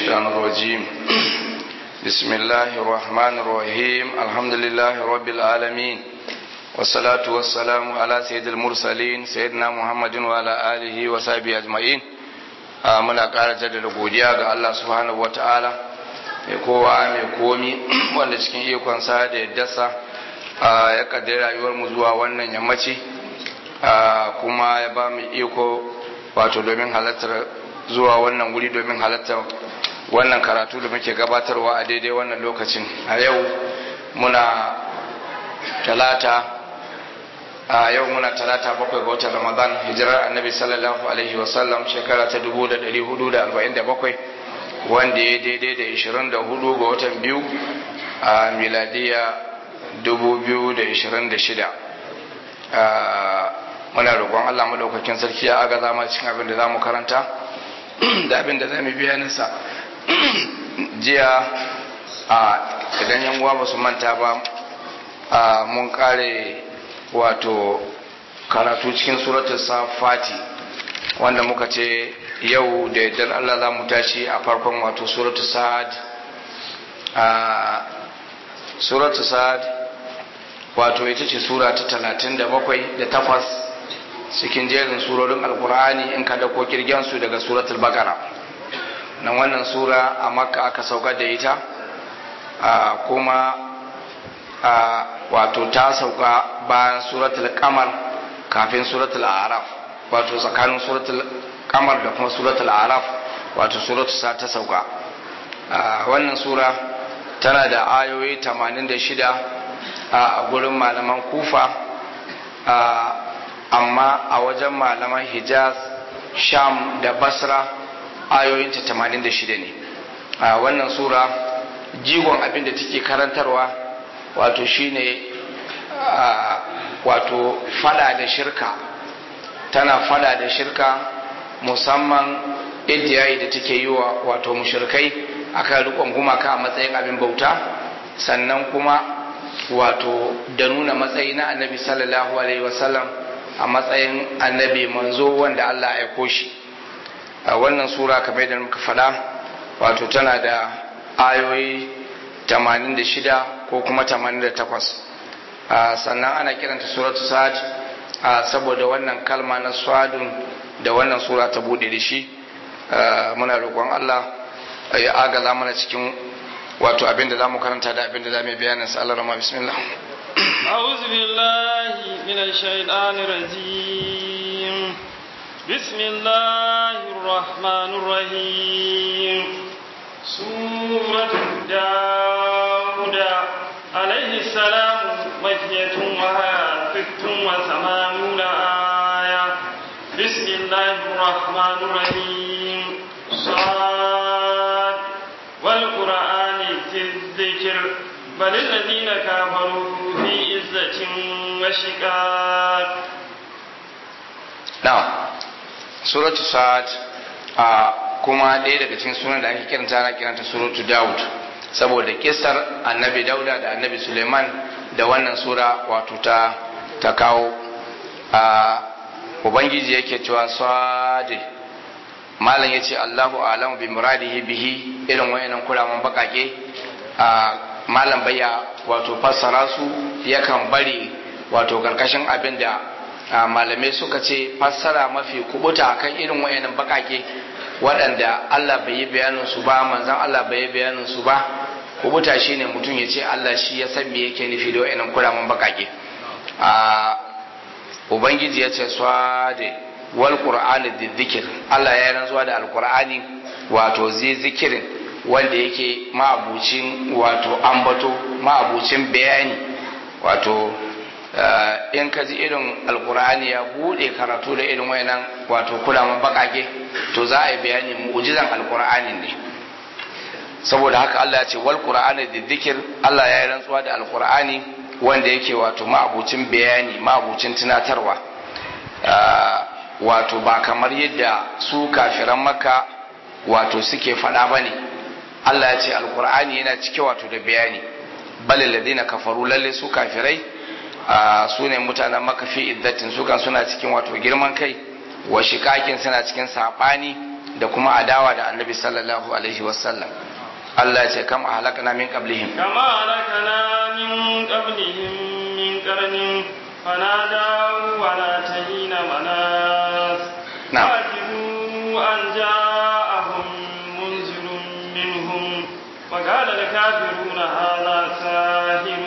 الشيطان الرجيم بسم الله الرحمن الرحيم الحمد لله رب العالمين والصلاة والسلام على سيد المرسلين سيدنا محمد وعلى آله وصحبه أجمعين muna ƙara jaddada godiya ga Allah subhanahu wata'ala mai kowa mai komi wanda cikin ikonsa da yaddarsa ya kaddara rayuwar mu zuwa wannan yammaci kuma ya ba mu iko wato domin halartar zuwa wannan wuri domin halartar wannan karatu da muke gabatarwa a daidai wannan lokacin a yau muna talata a yau muna talata bakwai ga watan ramadan hijirar annabi sallallahu alaihi wasallam shekara ta 1447 wanda ya daidai da 24 ga watan biyu a miladiya 2026 muna roƙon allah maɗaukakin sarki ya aga zama cikin abin da za mu karanta da abin da za mu bayaninsa jiya idan yan uwa ba su manta ba mun kare wato karatu cikin suratul safati wanda muka ce yau da yadda Allah za mu tashi a farkon wato suratul sa'ad suratul sa'ad wato ita ce sura ta talatin da bakwai da takwas cikin jerin surorin alkur'ani in ka dauko kirgensu daga suratul bakara nan wannan sura a makka aka saukar da ita kuma wato ta sauka bayan suratul kamar kafin suratul araf wato tsakanin suratul kamar da kuma suratul araf wato suratul sa ta sauka wannan sura tana da ayoyi 86 a gurin malaman kufa amma a wajen malaman hijaz sham da basra ayoyinta 86 ne wannan sura jigon abin da take karantarwa wato shine wato fada da shirka tana fada da shirka musamman idiyayi da take yi wa wato mushirkai akan rikon gumaka a matsayin abin bauta sannan kuma wato da nuna matsayi na annabi sallallahu alaihi wasallam a matsayin annabi manzo wanda Allah ya aiko shi a wannan sura kamar da muka faɗa wato tana da ayoyi 86 ko kuma 88 sannan ana kiranta suratu sa'ad saboda wannan kalma na swadun da wannan sura ta bude da shi muna roƙon Allah ya agaza mana cikin wato abin da zamu karanta da abin da zamu bayanin sa Allah rama bismillah أعوذ بالله من الشيطان الرجيم بسم الله الرحمن الرحيم سورة داود عليه السلام مكية وها ست وثمانون آية بسم الله الرحمن الرحيم صاد والقرآن في الذكر بل الذين كفروا في عزة وشقاق نعم سورة صاد kuma ɗaya daga cikin sunan da ake kiranta ana kiranta suratu Dawud saboda kisar annabi Dauda da annabi Suleiman da wannan sura wato ta ta kawo a ubangiji yake cewa sade malam yace Allahu a'lamu bi muradihi bihi irin wayannan kuraman bakake a malam bayya wato fassara su yakan bari wato karkashin abin da malamai suka ce fassara mafi kubuta kan irin wayannan bakake waɗanda Allah bai yi bayanin su ba manzan Allah bai yi bayanin su ba kubuta shine mutum ya ce Allah shi ya san me yake nufi da wayannan kuraman bakake a ubangiji ya ce swade wal qur'ani dhikr Allah ya rantsuwa da alqur'ani wato zai zikirin wanda yake ma'abucin wato ambato ma'abucin bayani wato in ka ji irin alkur'ani ya bude karatu da irin wayannan wato kulaman bakake to za a yi bayani mu'jizan alkur'ani ne saboda haka Allah ya ce wal qur'ani da dhikr Allah ya yi rantsuwa da alkur'ani wanda yake wato ma'abucin bayani ma'abucin tunatarwa wato ba kamar yadda su kafiran makka wato suke faɗa bane Allah ya ce alkur'ani yana cike wato da bayani bal ladina kafaru lalle su kafirai su ne mutanen makafi iddatin su kan suna cikin wato girman kai wa shikakin suna cikin saɓani da kuma adawa da annabi sallallahu alaihi wasallam Allah ya ce kam a halakana min qablihim كما هلكنا من قبلهم من قرن فنادوا ولا تهين مناس نعم. وعجبوا أن جاءهم منذر منهم وقال الكافرون هذا ساحر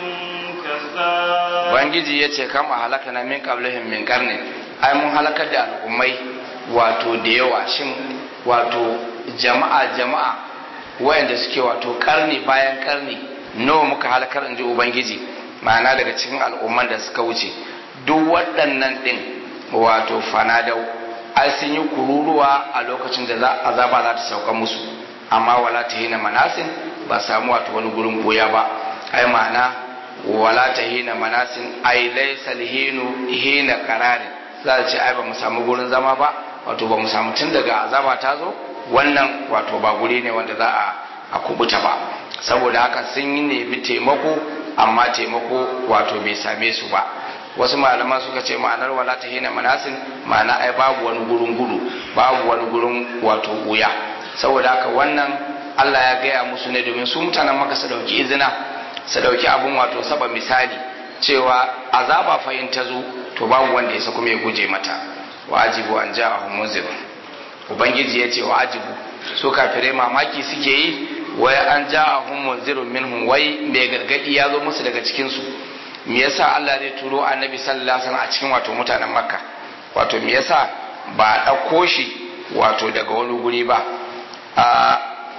كذاب Ubangiji ya ce kam a halakana min qablihim min qarnin ai mun halakar da al'ummai wato da yawa shin wato jama'a jama'a wayanda suke wato karni bayan karni nawa muka halakar inji Ubangiji ma'ana daga cikin al'umman da suka wuce duk waɗannan ɗin wato fanadau ai sun yi kururuwa a lokacin da za- azaba za ta sauka musu amma wala ta hina manasin ba samu wato wani gurin boya ba ai ma'ana wala ta hina manasin ai laisa hinu hina qararin za ta ce ai ba mu samu gurin zama ba wato ba mu samu tun daga azaba ta zo wannan wato ba guri ne wanda za a a kubuta ba saboda haka sun yi nemi taimako amma taimako wato bai same su ba wasu malaman suka ce ma'anar wala ta hina manasin ma'ana ai babu wani gurin gudu babu wani gurin wato wuya saboda haka wannan Allah ya gaya musu ne domin su mutanen maka su dauki izina su dauki abun wato saba misali cewa azaba fa in ta zo to babu wanda ya sa kuma ya guje mata wa ajibu an ja'ahum munzir ubangiji ya ce wa ajibu su kafirai mamaki suke yi wai an ja'ahum munzirun minhum wai mai gargadi ya zo musu daga cikin su me yasa Allah zai turo annabi sallallahu alaihi wasallam a cikin wato mutanen makka wato me yasa ba a ɗauko shi wato daga wani guri ba a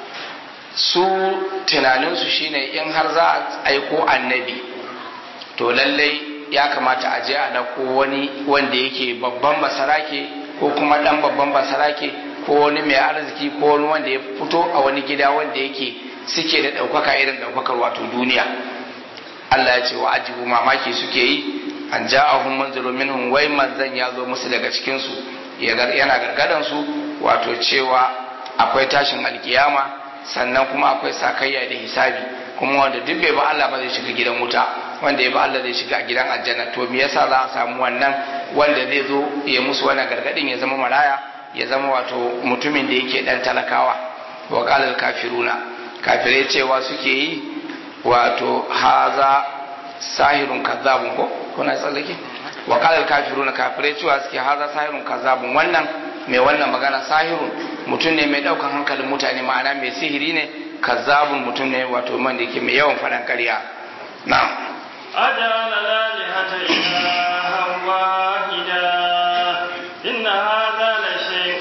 su tunaninsu shine in har za a aiko annabi to lallai ya kamata a je a ɗauko wani wanda yake babban basarake ko kuma ɗan babban basarake ko wani mai arziki ko wani wanda ya fito a wani gida wanda yake suke da ɗaukaka irin ɗaukakar wato duniya Allah ya ce wa ajibu mamaki suke yi an ja'ahum manzilu minhum wai manzan ya zo musu daga cikin su yana gargadan su wato cewa akwai tashin alkiyama sannan kuma akwai sakayya da hisabi kuma wanda duk bai ba Allah ba zai shiga gidan wuta wanda ya ba Allah zai shiga gidan aljanna to me yasa za a samu wannan wanda zai zo ya musu wannan gargadin ya zama maraya ya zama wato mutumin da yake dan talakawa wa qalal kafiruna kafirai cewa suke yi wato haza sahirun kazzabun ko kuna tsallake wa qalal kafiruna kafirai cewa suke haza sahirun kazzabun wannan mai wannan magana sahirun mutum ne mai daukan hankalin mutane ma'ana mai sihiri ne kazzabun mutum ne wato man da yake mai yawan faɗan ƙarya na'am أجعل الآلهة إلها واحدا إن هذا لشيء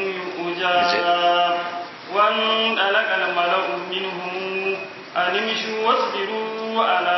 يعجب وانطلق الملأ منهم أن امشوا واصبروا على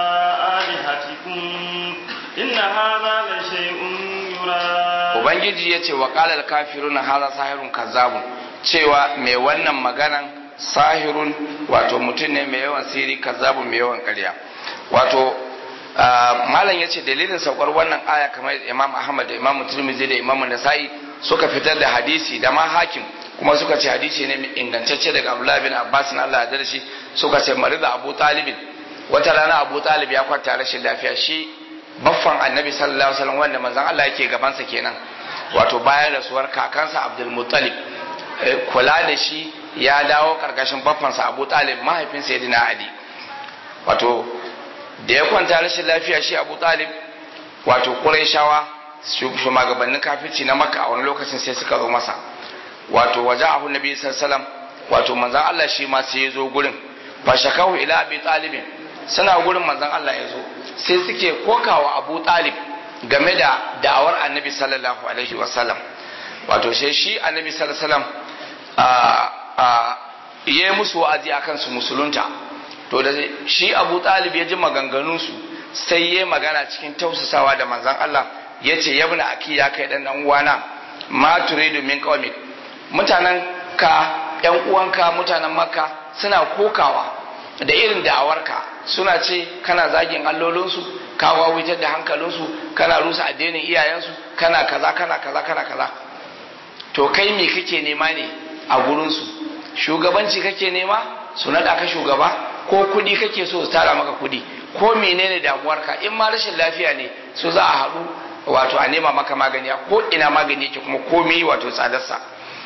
آلهتكم إن هذا لشيء يراد Ubangiji ya ce wa ƙalar kafiruna haza sahirun kazzabun cewa mai wannan maganan sahirun wato mutum ne mai yawan siri kazzabun mai yawan ƙarya wato malam ya ce dalilin saukar wannan aya kamar imam ahmad da imam turmizi da imam nasa'i suka fitar da hadisi da ma hakim kuma suka ce hadisi ne mai ingantacce daga abdullahi bin abbas na allah ya shi suka ce mari da abu talibin wata rana abu talib ya kwanta rashin lafiya shi baffan annabi sallallahu alaihi wasallam wanda manzon allah yake gabansa kenan wato bayan rasuwar kakansa abdul muttalib kula da shi ya dawo karkashin baffansa abu talib mahaifin sayyidina ali wato da ya kwanta rashin lafiya shi abu talib wato ƙurayshawa shugabannin kafirci na makka a wani lokacin sai suka zo masa wato waje abu nabi sallallahu wato manzan Allah shi ma sai ya zo gurin fa shakahu ila abi talibin suna gurin manzan Allah ya zo sai suke kokawa abu talib game da da'awar annabi sallallahu alaihi wasallam wato sai shi annabi sallallahu alaihi wasallam ya yi musu wa'azi akan su musulunta to da shi abu talib ya ji maganganunsu sai ya magana cikin tausasawa da manzan Allah ya ce ya buna aki ya kai dan uwana ma turidu min qaumik mutanen ka yan uwanka mutanen makka suna kokawa da irin da'awarka suna ce kana zagin allolinsu ka wawitar da hankalinsu kana rusa addinin iyayensu kana kaza kana kaza kana kaza to kai me kake nema ne a gurinsu shugabanci kake nema su naɗa ka shugaba ko kuɗi kake so su tara maka kuɗi ko menene damuwarka in ma rashin lafiya ne su za a haɗu wato a nema maka magani ko ina magani yake kuma komai wato tsadarsa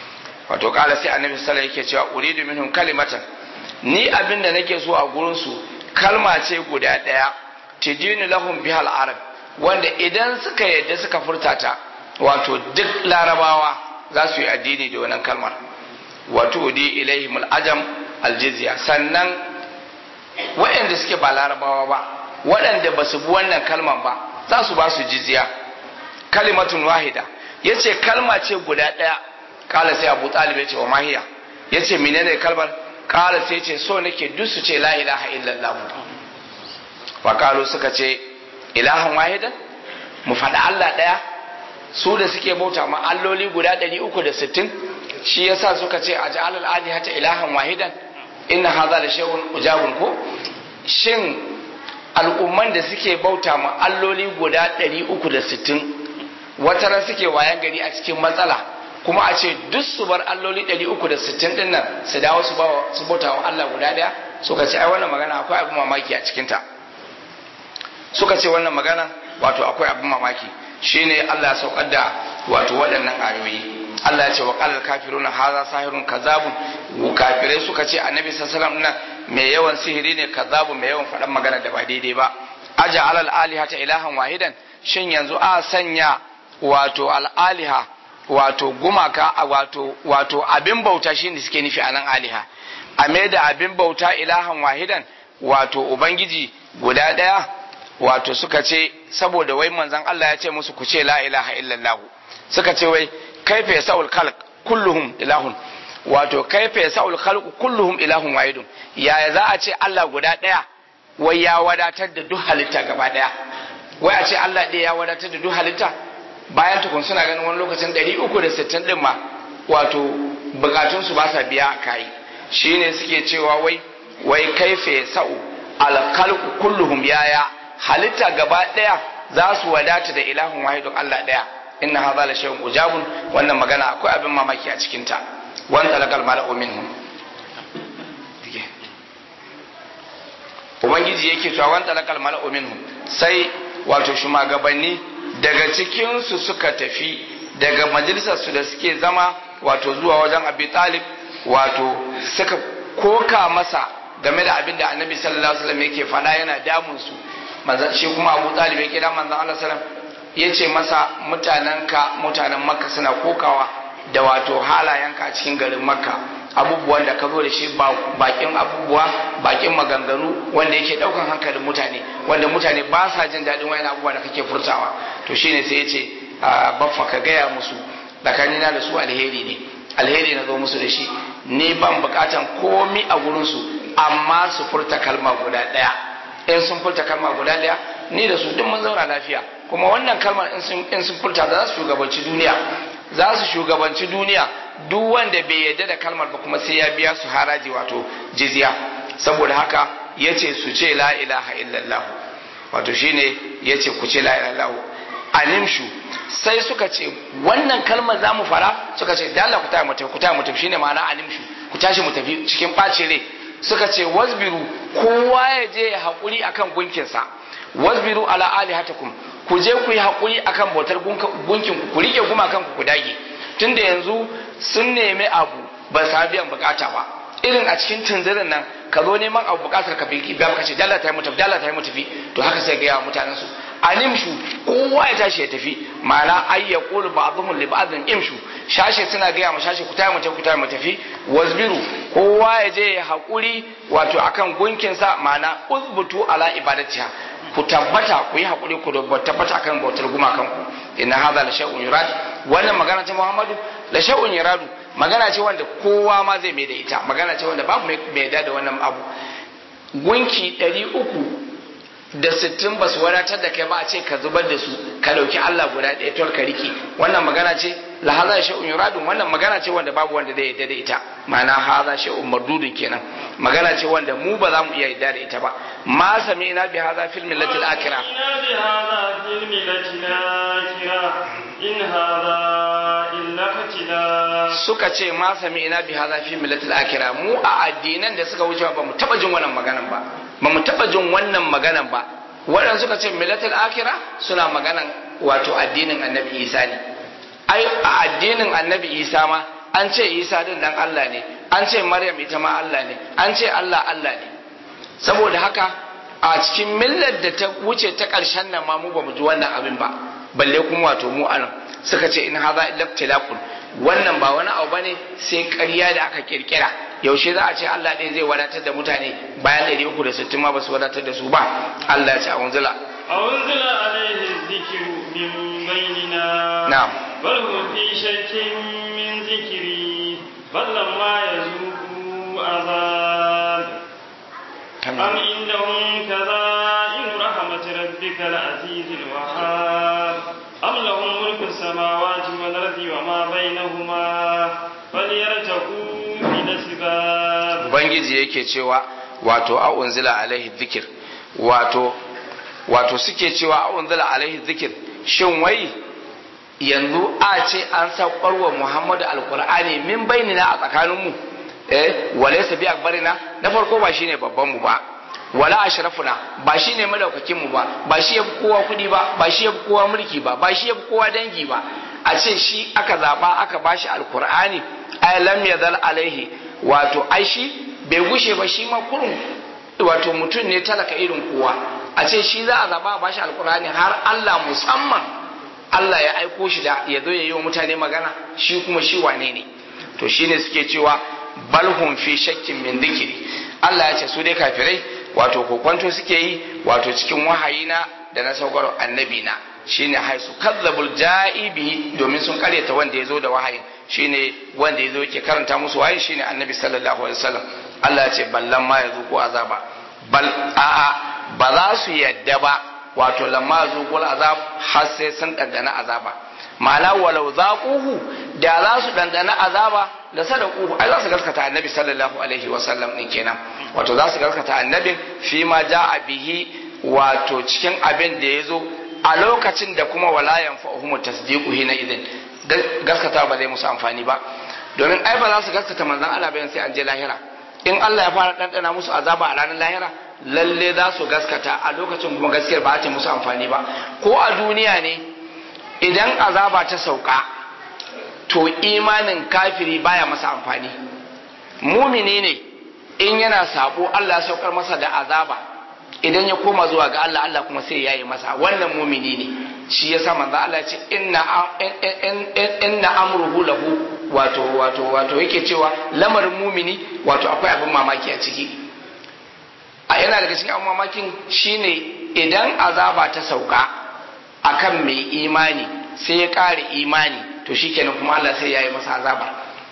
wato kala sai annabi sallallahu alaihi yake cewa uridu minhum kalimatan ni abin da nake so a gurin su kalma ce guda daya tijini lahum bihal arab wanda idan suka yadda suka furta ta wato duk larabawa za su yi addini da wannan kalmar wato di ilaihim al-ajam al-jizya sannan waɗanda suke ba larabawa ba waɗanda ba su bi wannan kalman ba za su ba su jizya kalimatun wahida yace kalma ce guda ɗaya kala sai abu talib yace wa mahiya yace menene kalmar kala sai ce so nake duk su ce la ilaha illallah wa kalu suka ce ilahan wahidan mu faɗi Allah ɗaya su da suke bauta ma alloli guda 360 shi yasa suka ce a ja'alal alihata ilahan wahidan inna hadha la shay'un ujabun ko shin al'umman da suke bauta ma alloli guda 360 wata ran suke wayan gari a cikin matsala kuma a ce duk su bar alloli 360 din nan su dawo su su bauta wa Allah guda daya suka ce ai wannan magana akwai abin mamaki a cikin ta suka ce wannan magana wato akwai abin mamaki shine Allah ya saukar da wato waɗannan ayoyi Allah ya ce wa qalal kafiruna hadha sahirun kazabun kafirai suka ce annabi sallallahu alaihi wasallam mai yawan sihiri ne kazabun mai yawan faɗan magana da ba daidai ba aja alal alihata ilahan wahidan shin yanzu a sanya wato al aliha wato gumaka wato wato abin bauta shine suke nufi anan aliha a mai da abin bauta ilahan wahidan wato ubangiji guda ɗaya wato suka ce saboda wai manzon Allah ya ce musu ku ce la ilaha illallah suka ce wai kaifa yasaul khalq kulluhum ilahun wato kaifa yasaul khalq kulluhum ilahun wahidun yaya za a ce Allah guda daya wai ya wadatar da duk halitta gaba daya wai a ce Allah ɗaya ya wadatar da duk halitta bayan tukun suna ganin wani lokacin 360 din ma wato bukatun su ba sa biya a kai shine suke cewa wai wai kaifa yasau al khalq kulluhum yaya halitta gaba daya za su wadata da ilahun wahidun Allah daya inna hadha la shay'un ujabun wannan magana akwai abin mamaki a cikin ta wan talaqal mala'u minhum ubangiji yake cewa wan talaqal mala'u minhum sai wato shumagabanni daga cikin su suka tafi daga majalisar su da suke zama wato zuwa wajen Abi Talib wato suka koka masa game da abin da Annabi sallallahu alaihi wasallam yake faɗa yana damun su manzon shi kuma Abu Talib ya kira manzon Allah sallallahu alaihi wasallam ya ce masa mutanenka mutanen makka suna kokawa da wato halayenka a cikin garin makka abubuwan da ka zo da shi bakin abubuwa bakin maganganu wanda yake daukan hankalin mutane wanda mutane ba sa jin daɗin wayan abubuwa da kake furtawa to shine sai ya ce baffa ka gaya musu tsakanina da su alheri ne alheri na zo musu da shi ni ban bukatan komi a gurinsu amma su furta kalma guda ɗaya in sun furta kalma guda ɗaya ni da su duk mun zauna lafiya kuma wannan kalmar in sun furta za su shugabanci duniya za su shugabanci duniya duk wanda bai yarda da kalmar ba kuma sai ya biya su haraji wato jizya saboda haka ya ce su ce la ilaha illallah wato shine ya ce ku ce la ilaha illallah animshu sai suka ce wannan kalmar za mu fara suka ce da Allah ku taya mu tafi ku taya mu tafi shine ma'ana animshu ku tashi mu tafi cikin ɓacin rai suka ce wasbiru kowa ya je ya haƙuri akan gunkinsa wasbiru ala alihatakum ku je ku yi haƙuri akan bautar gunkin ku ku rike gumakan ku ku dage tunda yanzu sun nemi abu ba sa biyan bukata ba irin a cikin tunzirin nan ka zo neman abu bukatar ka bi biya ka ce dalla ta yi mutafi dalla ta yi mutafi to haka sai ga mutanen su animshu kowa ya tashi ya tafi ma'ana ay yaqulu ba'dhum li ba'dhin imshu shashe suna gaya ma shashe ku tayi mu ku tayi mu tafi wasbiru kowa ya je ya haƙuri wato akan gunkin sa ma'ana uzbutu ala ibadatiha ku tabbata ku yi haƙuri ku tabbata akan bautar gumakan ku inna hadha la shay'un yurad wannan magana ta Muhammadu la shay'un yuradu magana ce wanda kowa ma zai mai da ita magana ce wanda babu mai da da wannan abu gunki ɗari uku da sittin ba su wadatar da kai ba a ce ka zubar da su ka ɗauki Allah guda ɗaya tol ka rike wannan magana ce la haza shay'un yuradun wannan magana ce wanda babu wanda zai yarda da ita ma'ana haza shay'un mardudun kenan magana ce wanda mu ba za mu iya yarda da ita ba ma sami'na bi haza fil millatil akhirah bi haza fil millatil akhirah in haza illa katila suka ce ma sami'na bi haza fil millatil akhirah mu a addinan da suka wuce ba mu taba jin wannan maganan ba ba mu taba jin wannan maganan ba waɗanda suka ce millatil akhirah suna maganan wato addinin annabi isa ne ai a addinin annabi isa ma an ce isa din dan Allah ne an ce maryam ita ma Allah ne an ce Allah Allah ne saboda haka a cikin millar da ta wuce ta ƙarshen nan ma mu ba mu ji wannan abin ba balle kuma wato mu anan suka ce in haza illa tilaqun wannan ba wani abu bane sai ƙarya da aka kirkira yaushe za a ce Allah ɗaya zai wadatar da mutane bayan 360 ma ba su wadatar da su ba Allah ya ce a wanzula أنزل عليه الذكر من بيننا نعم. بل هم في شك من ذكري بل لما يذوقوا عذاب أم عندهم كذائن رحمة ربك العزيز الوهاب أم لهم ملك السماوات والأرض وما بينهما فليرتقوا في الأسباب ubangiji yake cewa wato a unzila alaihi dhikr wato wato suke cewa a unzila alaihi dhikr shin wai yanzu a ce an saukar wa Muhammadu alkur'ani min bainina a tsakaninmu eh walaysa bi akbarina na farko ba shine babban mu ba wala ashrafuna ba shine madaukakin mu ba ba shi yafi kowa kudi ba ba shi yafi kowa mulki ba ba shi yafi kowa dangi ba a ce shi aka zaba aka bashi alkur'ani ay lam yadhal alaihi wato ai shi bai gushe ba shi ma kurun wato mutum ne talaka irin kowa a ce shi za a zaba a bashi alkur'ani har Allah musamman Allah ya aiko shi da ya zo ya yi wa mutane magana shi kuma shi wane ne to shine suke cewa balhum fi shakkin min dhikri Allah ya ce su dai kafirai wato kokwanto suke yi wato cikin wahayina da na saukar annabi na shine haisu kazzabul ja'ibi domin sun karyata wanda ya zo da wahayin shine wanda ya zo yake karanta musu wahayin shine annabi sallallahu alaihi wasallam Allah ya ce ballan ma ya zuku azaba bal a'a ba za su yadda ba wato lamma zuqul azab har sai sun dandana azaba ma'ana walau zaquhu da za su dandana azaba da sadaquhu ai za su gaskata annabi sallallahu alaihi wasallam din kenan wato za su gaskata annabin fi ma ja'a bihi wato cikin abin da ya zo a lokacin da kuma wala yanfa'uhum tasdiqu hina idin gaskata ba zai musu amfani ba domin ai ba za su gaskata manzon Allah bayan sai an je lahira in Allah ya fara dandana musu azaba a ranar lahira lalle za su gaskata a lokacin kuma gaskiyar ba ta musu amfani ba ko a duniya ne idan azaba ta sauka to imanin kafiri baya masa amfani mumini ne in yana sabo Allah ya saukar masa da azaba idan ya koma zuwa ga Allah Allah kuma sai ya yi masa wannan mumini ne shi yasa manzo Allah ya ce inna inna amruhu lahu wato wato wato yake cewa lamarin mumini wato akwai abin mamaki a ciki a yana daga cikin abin mamakin shine idan azaba ta sauka akan mai imani sai ya kare imani to shikenan kuma Allah sai ya yi masa azaba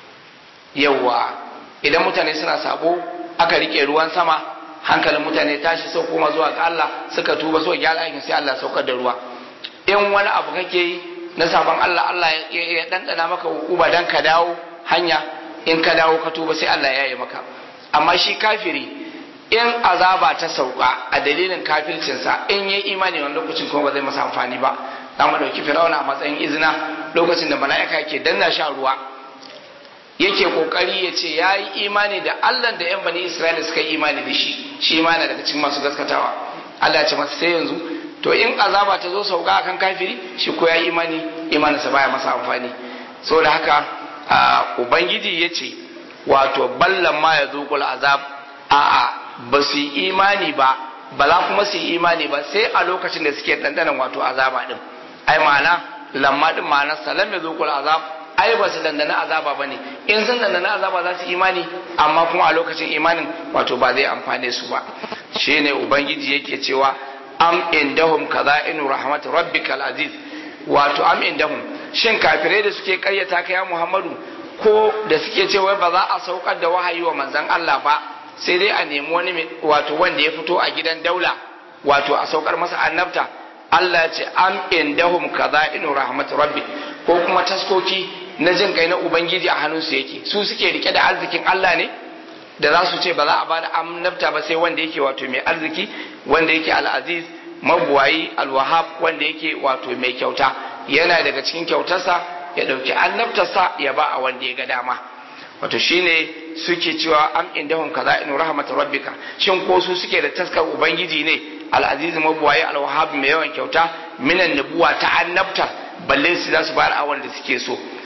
yawa idan mutane suna sabo aka rike ruwan sama hankalin mutane tashi sau koma zuwa ga Allah suka tuba suka gyara aikin sai Allah saukar da ruwa in wani abu kake yi na sabon Allah Allah ya dandana maka hukuma dan ka dawo hanya in ka dawo ka tuba sai Allah ya yi maka amma shi kafiri in azaba ta sauka a dalilin kafircinsa in yi imani wani lokacin kuma ba zai masa amfani ba za mu ɗauki firawuna a matsayin izina lokacin da mala'ika ke danna sha ruwa yake kokari ya ce ya yi imani da Allah da yan bani Isra'ila suka yi imani da shi shi ma daga cikin masu gaskatawa Allah ya ce masa sai yanzu to in azaba ta zo sauka akan kafiri shi ko ya yi imani imaninsa baya masa amfani saboda haka ubangiji ya ce wato ballan ma ya zuƙul azab a'a ba su yi imani ba ba za kuma su yi imani ba sai a lokacin da suke ɗanɗanan wato azaba ɗin ai ma'ana lamma ɗin ma'ana salam ya zuƙul azab ai ba su dandana azaba ba ne in sun dandana azaba za su imani amma kuma a lokacin imanin wato ba zai amfane su ba shine ubangiji yake cewa am indahum kaza'inu rahmat rabbikal aziz wato am indahum shin kafirai da suke karyata kai Muhammadu ko da suke cewa ba za a saukar da wahayi wa manzon Allah ba sai dai a nemi wani wato wanda ya fito a gidan daula wato a saukar masa annabta Allah ya ce am indahum kaza'inu rahmat rabbi ko kuma taskoki na jin kai na ubangiji a hannunsu yake su suke rike da arzikin Allah ne da za su ce ba za a bada annabta ba sai wanda yake wato mai arziki wanda yake al'aziz mabuwayi alwahab wanda yake wato mai kyauta yana daga cikin kyautarsa ya ɗauki annabtarsa ya ba a wanda ya ga dama wato shine suke cewa am indahum kaza in rahmat rabbika shin ko su suke da taskar ubangiji ne al'aziz mabuwayi alwahab mai yawan kyauta minan nubuwa ta annabta balle su za su bayar a wanda suke so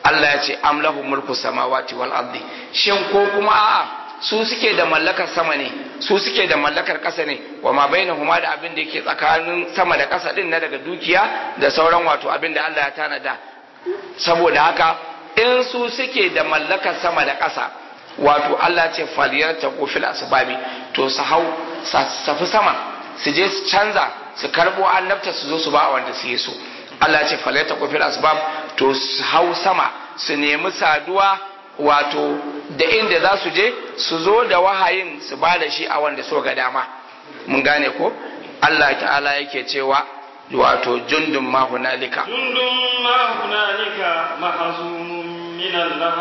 Allah ya ce amlahu mulku samawati wal ardi shin ko kuma a'a su suke da mallakar sama ne su suke da mallakar ƙasa ne wa ma bainahuma da abin da yake tsakanin sama da ƙasa din na daga dukiya da sauran wato abin da Allah ya tanada saboda haka in su suke da mallakar sama da ƙasa wato Allah ce faliyar ta fil asbabi to su hau safi sama su je su canza su karbo annabta su zo su ba wanda su yi so Allah ce faliyar ta fil asbab to su hau sama su nemi saduwa wato da inda za su je su zo da wahayin su ba da shi a wanda so ga dama mun gane ko Allah ta'ala yake cewa wato jundun ma hunalika jundun ma hunalika mahzumun min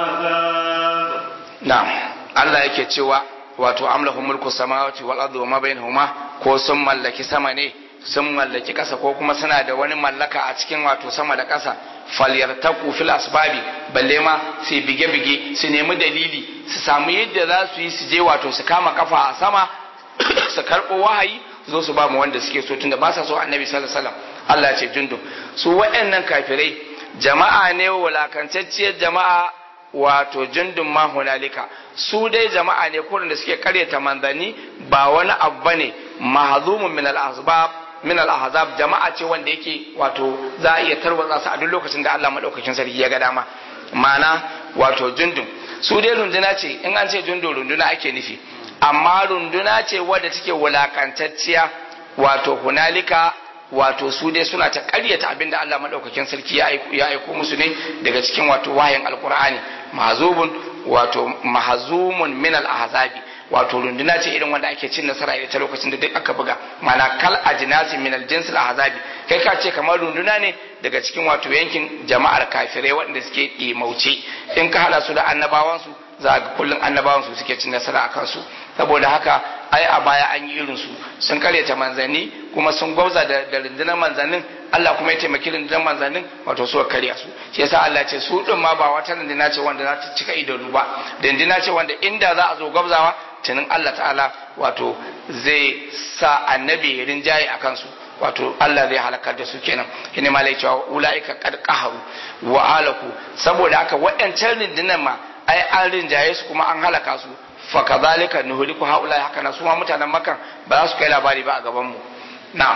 al-ahzab na'am Allah yake cewa wato amlahu mulku samawati wal ardi wa ma bainahuma ko sun mallaki sama ne sun mallaki kasa ko kuma suna da wani mallaka a cikin wato sama da kasa falyartaku fil asbabi balle ma su bige bige su nemi dalili su samu yadda za su yi su je wato su kama kafa a sama su karbo wahayi zo su ba mu wanda suke so tunda ba sa so annabi sallallahu alaihi wasallam Allah ya ce jundu su waɗannan kafirai jama'a ne wulakantacciyar jama'a wato jundun ma hunalika su dai jama'a ne kurin da suke karyata manzanni ba wani abu bane mahzumun min al-asbab min al-ahzab jama'a ce wanda yake wato za a iya tarwatsa su a duk lokacin da Allah madaukakin sarki ya ga dama ma'ana wato jundun su dai runduna ce in an ce jundun runduna ake nufi amma runduna ce wadda take wulakantacciya wato hunalika wato su dai suna ta karyata abinda Allah madaukakin sarki ya aiko musu ne daga cikin wato wahayin alkur'ani mahzubun wato mahzumun min al-ahzabi wato runduna ce irin wanda ake cin nasara ita lokacin da duk aka buga mana kal ajnasi min al-jins al-ahzabi kai ka ce kamar runduna ne daga cikin wato yankin jama'ar kafirai waɗanda suke ɗimauce in ka hada su da annabawansu za ga kullum annabawansu suke cin nasara akan su saboda haka ai a baya an yi irinsu sun karyata manzanni kuma sun gwauza da rundunar manzannin Allah kuma ya taimaki rundunar manzannin wato suka karya su shi yasa Allah ce su din ma ba wata runduna ce wanda za ta cika idanu ba runduna ce wanda inda za a zo gwabzawa tunin Allah ta'ala wato zai sa annabi ya rinjaye a kansu wato Allah zai halakar da su kenan shine ma lai cewa ulaika qad qaharu wa alaku saboda haka waɗancan rundunar ma ai an rinjaye su kuma an halaka su fakazalika nuhliku haula haka na su ma mutanen makan ba za su kai labari ba a gaban mu na'am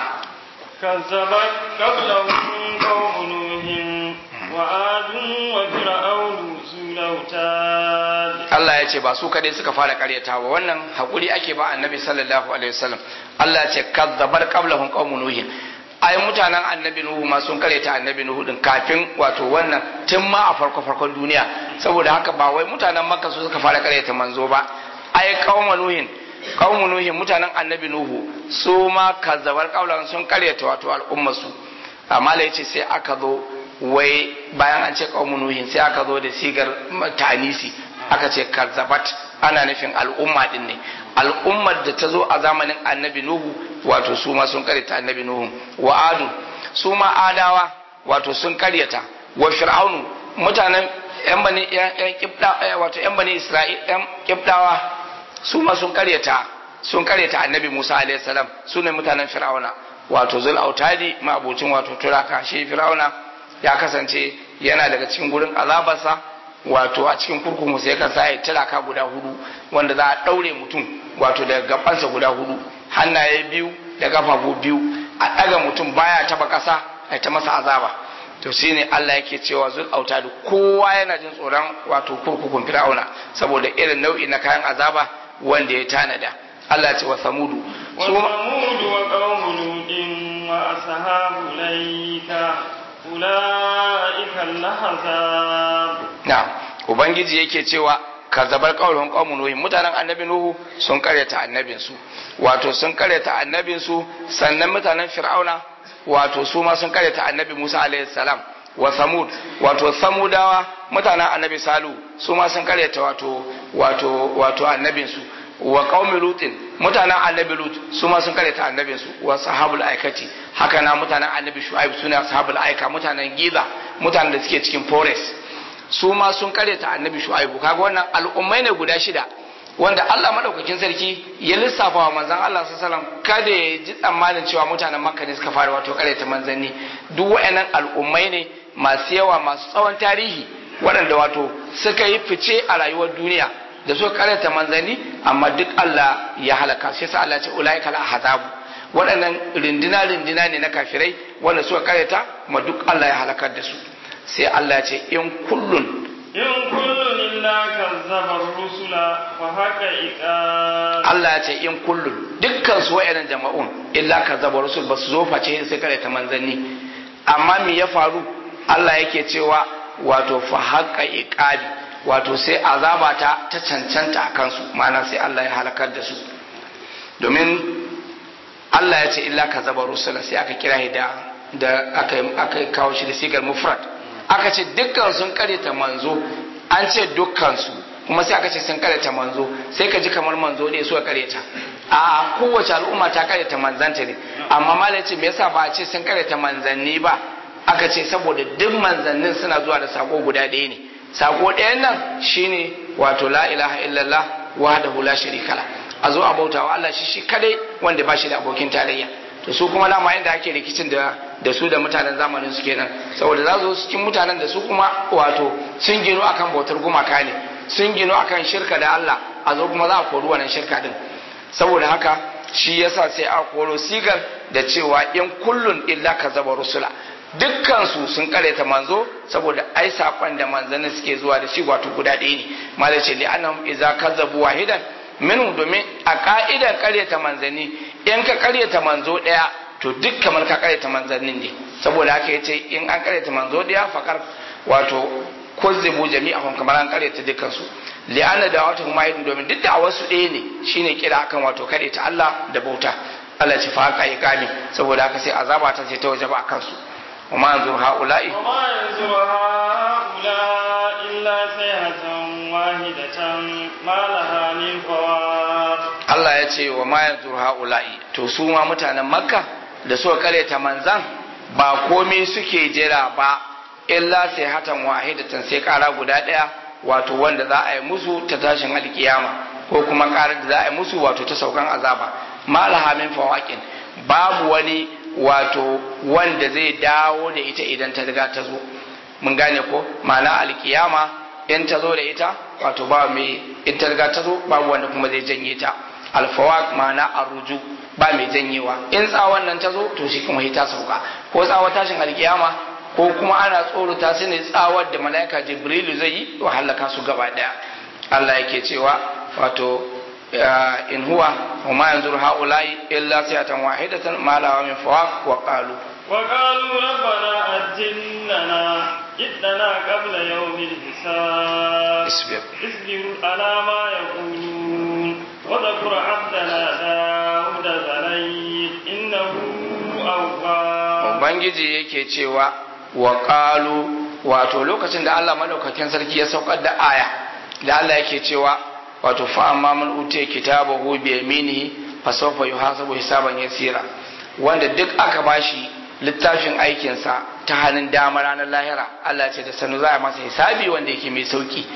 كذبت قبلهم قوم نوح وعاد وفرعون ذو الأوتاد Allah ya ce ba su kadai suka fara karyatawa wannan hakuri ake ba annabi sallallahu alaihi wasallam Allah ya ce kazzabar qablahum qaumun nuh ai mutanen annabi nuhu ma sun karyata annabi nuhu din kafin wato wannan tun ma a farko farkon duniya saboda haka ba wai mutanen makka su suka fara karyata manzo ba ai qauma nuhin qaumu nuhin mutanen annabi nuhu su ma kazzabar qaulan sun karyata wato al'ummar su amma lai ce sai aka zo wai bayan an ce qaumu nuhin sai aka zo da sigar tanisi aka ce kazzabat ana nufin al'umma din ne al'ummar da ta zo a zamanin annabi nuhu wato su ma sun karyata annabi nuhu wa adu su ma adawa wato sun karyata wa fir'aunu mutanen yan bani yan kibda wato yan bani isra'il yan kibdawa su ma sun karyata sun karyata annabi musa alaihi salam su ne mutanen fir'auna wato zul autadi ma abocin wato turaka shi fir'auna ya kasance yana daga cikin gurin azabarsa wato a cikin kurkuku sai ka sa ya tilaka guda hudu wanda za a daure mutum wato daga gabansa guda hudu hannaye biyu da kafafu biyu a daga mutum baya taba kasa a ta masa azaba to shine Allah yake cewa zul autadu kowa yana jin tsoron wato kurkukun fir'auna saboda irin nau'i na kayan azaba wanda ya tanada Allah ya ce wa samudu وثمود وقوم لوط وأصحاب الأيكة أولئك الأحزاب na'am ubangiji yake cewa kazzabar qaulun qaumun nuhu mutanen annabi nuhu sun karyata annabin su wato sun karyata annabin su sannan mutanen fir'auna wato su ma sun karyata annabi Musa alaihi salam wa samud wato samudawa mutanen annabi salu su ma sun karyata wato wato wato annabin su wa qaumi lutin mutanen annabi lut su ma sun karyata annabin su wa sahabul aikati haka na mutanen annabi shu'aib suna sahabul aika mutanen giza mutanen da suke cikin forest su ma sun karyata annabi shu'aibu kaga wannan al'ummai ne guda shida wanda Allah madaukakin sarki ya lissafa wa manzon Allah sallallahu alaihi wasallam kada ya ji tsammanin cewa mutanen Makka ne suka fara wato karyata manzanni duk wayannan al'ummai ne masu yawa masu tsawon tarihi waɗanda wato suka yi fice a rayuwar duniya da suka karyata manzanni amma duk Allah ya halaka shi yasa Allah ya ce ulaika la hazabu waɗannan rindina rindina ne na kafirai wanda suka karyata kuma duk Allah ya halakar da su sai Allah ya ce in kullun in kullun illa kazzaba rusula fa haka iqab Allah ya ce in kullun dukkan su wayannan jama'un illa kazzaba rusul basu zo face sai karyata manzanni amma me ya faru Allah yake cewa wato fa haka iqabi wato sai azaba ta ta cancanta a kansu ma'ana sai Allah ya halakar da su domin Allah ya ce illa ka zaba rusula sai aka kira da da aka aka kawo shi da sigar mufrad aka ce dukkan sun karyata manzo an ce dukkan su kuma sai aka ce sun karyata manzo sai ka ji kamar manzo ne suka karyata a kowace al'umma ta karyata manzanta ne amma malai ce me yasa ba a ce sun karyata manzanni ba aka ce saboda duk manzannin suna zuwa da sako guda ɗaya ne sako ɗayan nan shine wato la ilaha illallah wahdahu la sharika la a zo a bauta wa Allah shi shi kadai wanda ba shi da abokin tarayya to su kuma lama yadda ake rikicin da da su da mutanen zamanin su kenan saboda za su cikin mutanen da su kuma wato sun gino akan bautar gumaka ne sun gino akan shirka da Allah a zo kuma za a kori wannan shirka din saboda haka shi yasa sai a koro sigar da cewa in kullun illa kazaba rusula dukkansu sun karyata manzo saboda ai sakon da manzanni suke zuwa da shi wato guda ɗaya ne malai ce li annahum idza kazzabu wahidan minhu domin a ka'idan karyata manzanni in ka karyata manzo ɗaya to duk kamar ka karyata manzannin ne saboda haka yace in an karyata manzo ɗaya fakar wato kuzzibu jami'ahum kamar an karyata dukkan su li anna da'watuhum wahidun domin duk da wasu ɗaya ne shine kira akan wato karyata Allah da bauta Allah ce fa haka yi kami saboda haka sai azaba ta ce ta wajaba akan su وما ينظر هؤلاء وما ينظر هؤلاء إلا صيحة واحدة ما لها من فواق Allah ya ce wa ma yanzu ha'ula'i to su ma mutanen makka da suka karyata manzan ba komai suke jira ba illa sai hatan wahidatan sai kara guda daya wato wanda za a yi musu ta tashin alkiyama ko kuma karar da za a yi musu wato ta saukan azaba malaha min fawaqin babu wani wato wanda zai dawo da ita idan ta riga ta zo mun gane ko ma'ana alkiyama in ta zo da ita wato ba mai in ta riga ta zo babu wanda kuma zai janye ta alfawaq ma'ana arruju ba mai janyewa in tsawon nan ta zo to shi kuma ta sauka ko tsawon tashin alkiyama ko kuma ana tsorata su ne tsawar da mala'ika jibrilu zai yi wa halaka su gaba daya Allah yake cewa wato in huwa wa ma yanzuru haula'i illa sayatan wahidatan ma la min fawaq wa qalu وقالوا ربنا أجل لنا جئتنا قبل يوم الحساب اصبر اصبر على ما يقولون وذكر عبدنا داود ذليل إنه أواب ubangiji yake cewa wa qalu wato lokacin da Allah madaukakin sarki ya saukar da aya da Allah yake cewa wato fa amma man utiya kitabahu bi yaminihi fa sawfa yuhasabu hisaban yasira wanda duk aka bashi littafin aikinsa ta hannun dama ranar lahira Allah ce da sanu za a masa hisabi wanda yake mai sauki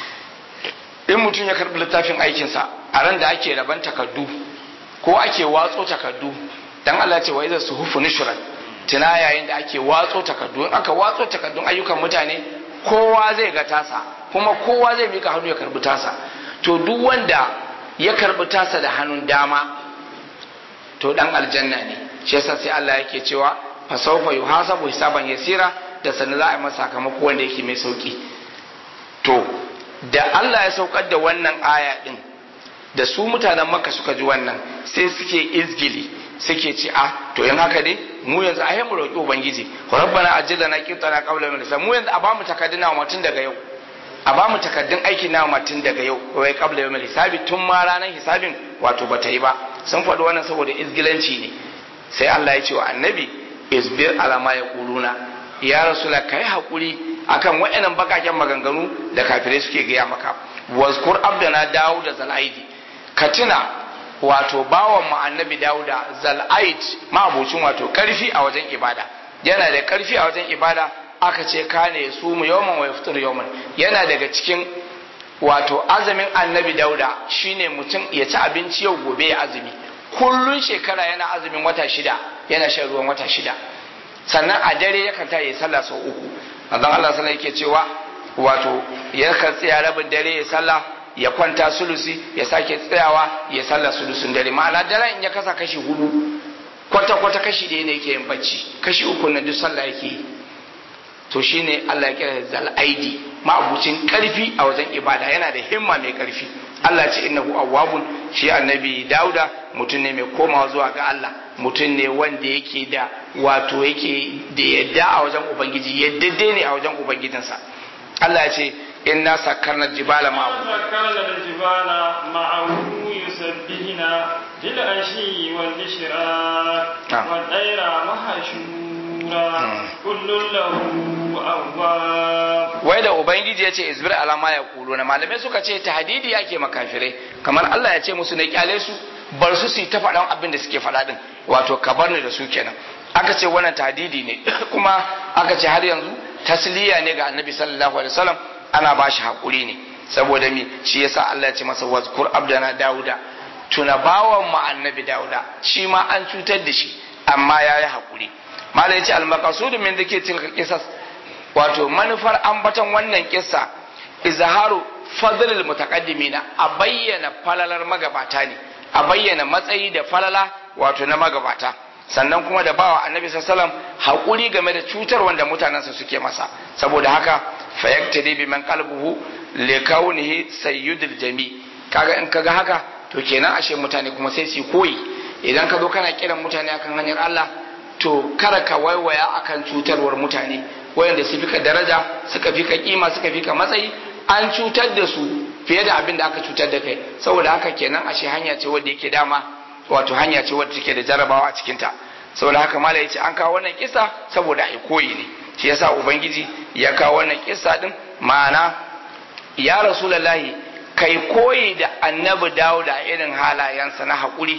in mutum ya karbi littafin aikinsa a ran da ake raban takardu ko ake watso takardu dan Allah ce wa iza suhufu nushrat tuna yayin da ake watso takardu in aka watso takardun ayyukan mutane kowa zai ga tasa kuma kowa zai mika hannu ya karbi tasa to duk wanda ya karbi tasa da hannun dama to dan aljanna ne shi yasa sai Allah yake cewa fa sawfa yuhasabu hisaban yasira da sanin za a yi masa sakamako wanda yake mai sauki to da Allah ya saukar da wannan aya din da su mutanen Makka suka ji wannan sai suke izgili suke ce a to in haka ne mu yanzu a mu roƙi ubangiji rabbana ajilna qitana qawla min mu yanzu a bamu takadduna wa tun daga yau a bamu takaddun aikin na tun daga yau wai qabla yawmil hisabi tun ma ranar hisabin wato bata yi ba sun faɗi wannan saboda izgilanci ne sai Allah ya ce wa annabi isbir ala ma yaquluna ya rasula kai hakuri akan waɗannan bakaken maganganu da kafirai suke gaya maka wazkur abdana dawuda zalaidi ka tuna wato bawan mu annabi dawuda zalaid ma'abucin wato karfi a wajen ibada yana da karfi a wajen ibada aka ce kane su mu yawman wa yaftur yawman yana daga cikin wato azumin annabi dauda shine mutum ya ci abinci yau gobe ya azumi kullun shekara yana azumin wata shida yana shan ruwan wata shida sannan a dare yakan ta yi sallah sau uku azan Allah sallah yake cewa wato ya kan tsaya rabin dare ya sallah ya kwanta sulusi ya sake tsayawa ya sallah sulusun dare ma'ana daren in ya kasa kashi hudu kwata kwata kashi ɗaya ne yake yin bacci kashi uku na duk sallah yake yi to shine Allah ya kira zal aidi ma'abucin karfi a wajen ibada yana da himma mai karfi Allah ce innahu awwabun shi annabi Dauda mutum ne mai komawa zuwa ga Allah mutum ne wanda yake da wato yake da yadda a wajen ubangiji yadda ne a wajen ubangijinsa Allah ya ce inna sakkarna jibala ma'ahu سكرنا الجبال معه يسبحن بالعشي والإشراق نعم. والطير محشورا كل له أواب wai da ubangiji ya ce isbir alama ya kulo na malamai suka ce tahdidi yake makafirai kamar Allah ya ce musu ne kyale su bar su su yi ta faɗan abin da suke faɗa din wato ka bar ni da su kenan aka ce wannan tahdidi ne kuma aka ce har yanzu tasliya ne ga annabi sallallahu alaihi wasallam ana ba shi hakuri ne saboda mi shi yasa Allah ya ce masa wazkur abdana dauda tuna bawan mu annabi dauda shi ma an cutar da shi amma yayi hakuri malai ya ce al-maqsud min dhikri tilka qisas wato manufar ambaton wannan kissa izharu fadlil mutaqaddimina a bayyana falalar magabata ne a bayyana matsayi da falala wato na magabata sannan kuma da bawa annabi sallallahu haƙuri game da cutar wanda mutanensa suke masa saboda haka fayaktadi bi man qalbuhu li kaunihi sayyidul jami kaga in kaga haka to kenan ashe mutane kuma sai su koyi idan ka zo kana kiran mutane akan hanyar Allah to kada ka waiwaya akan cutarwar mutane wayanda su fika daraja suka fika kima suka fika matsayi an cutar da su fiye da abin da aka cutar da kai saboda haka kenan ashe hanya ce wadda yake dama wato hanya ce wadda take da jarabawa a cikin ta saboda haka mala yace an kawo wannan kisa saboda ai koyi ne shi yasa ubangiji ya kawo wannan kisa din ma'ana ya rasulullahi kai koyi da annabi dauda irin halayensa na haƙuri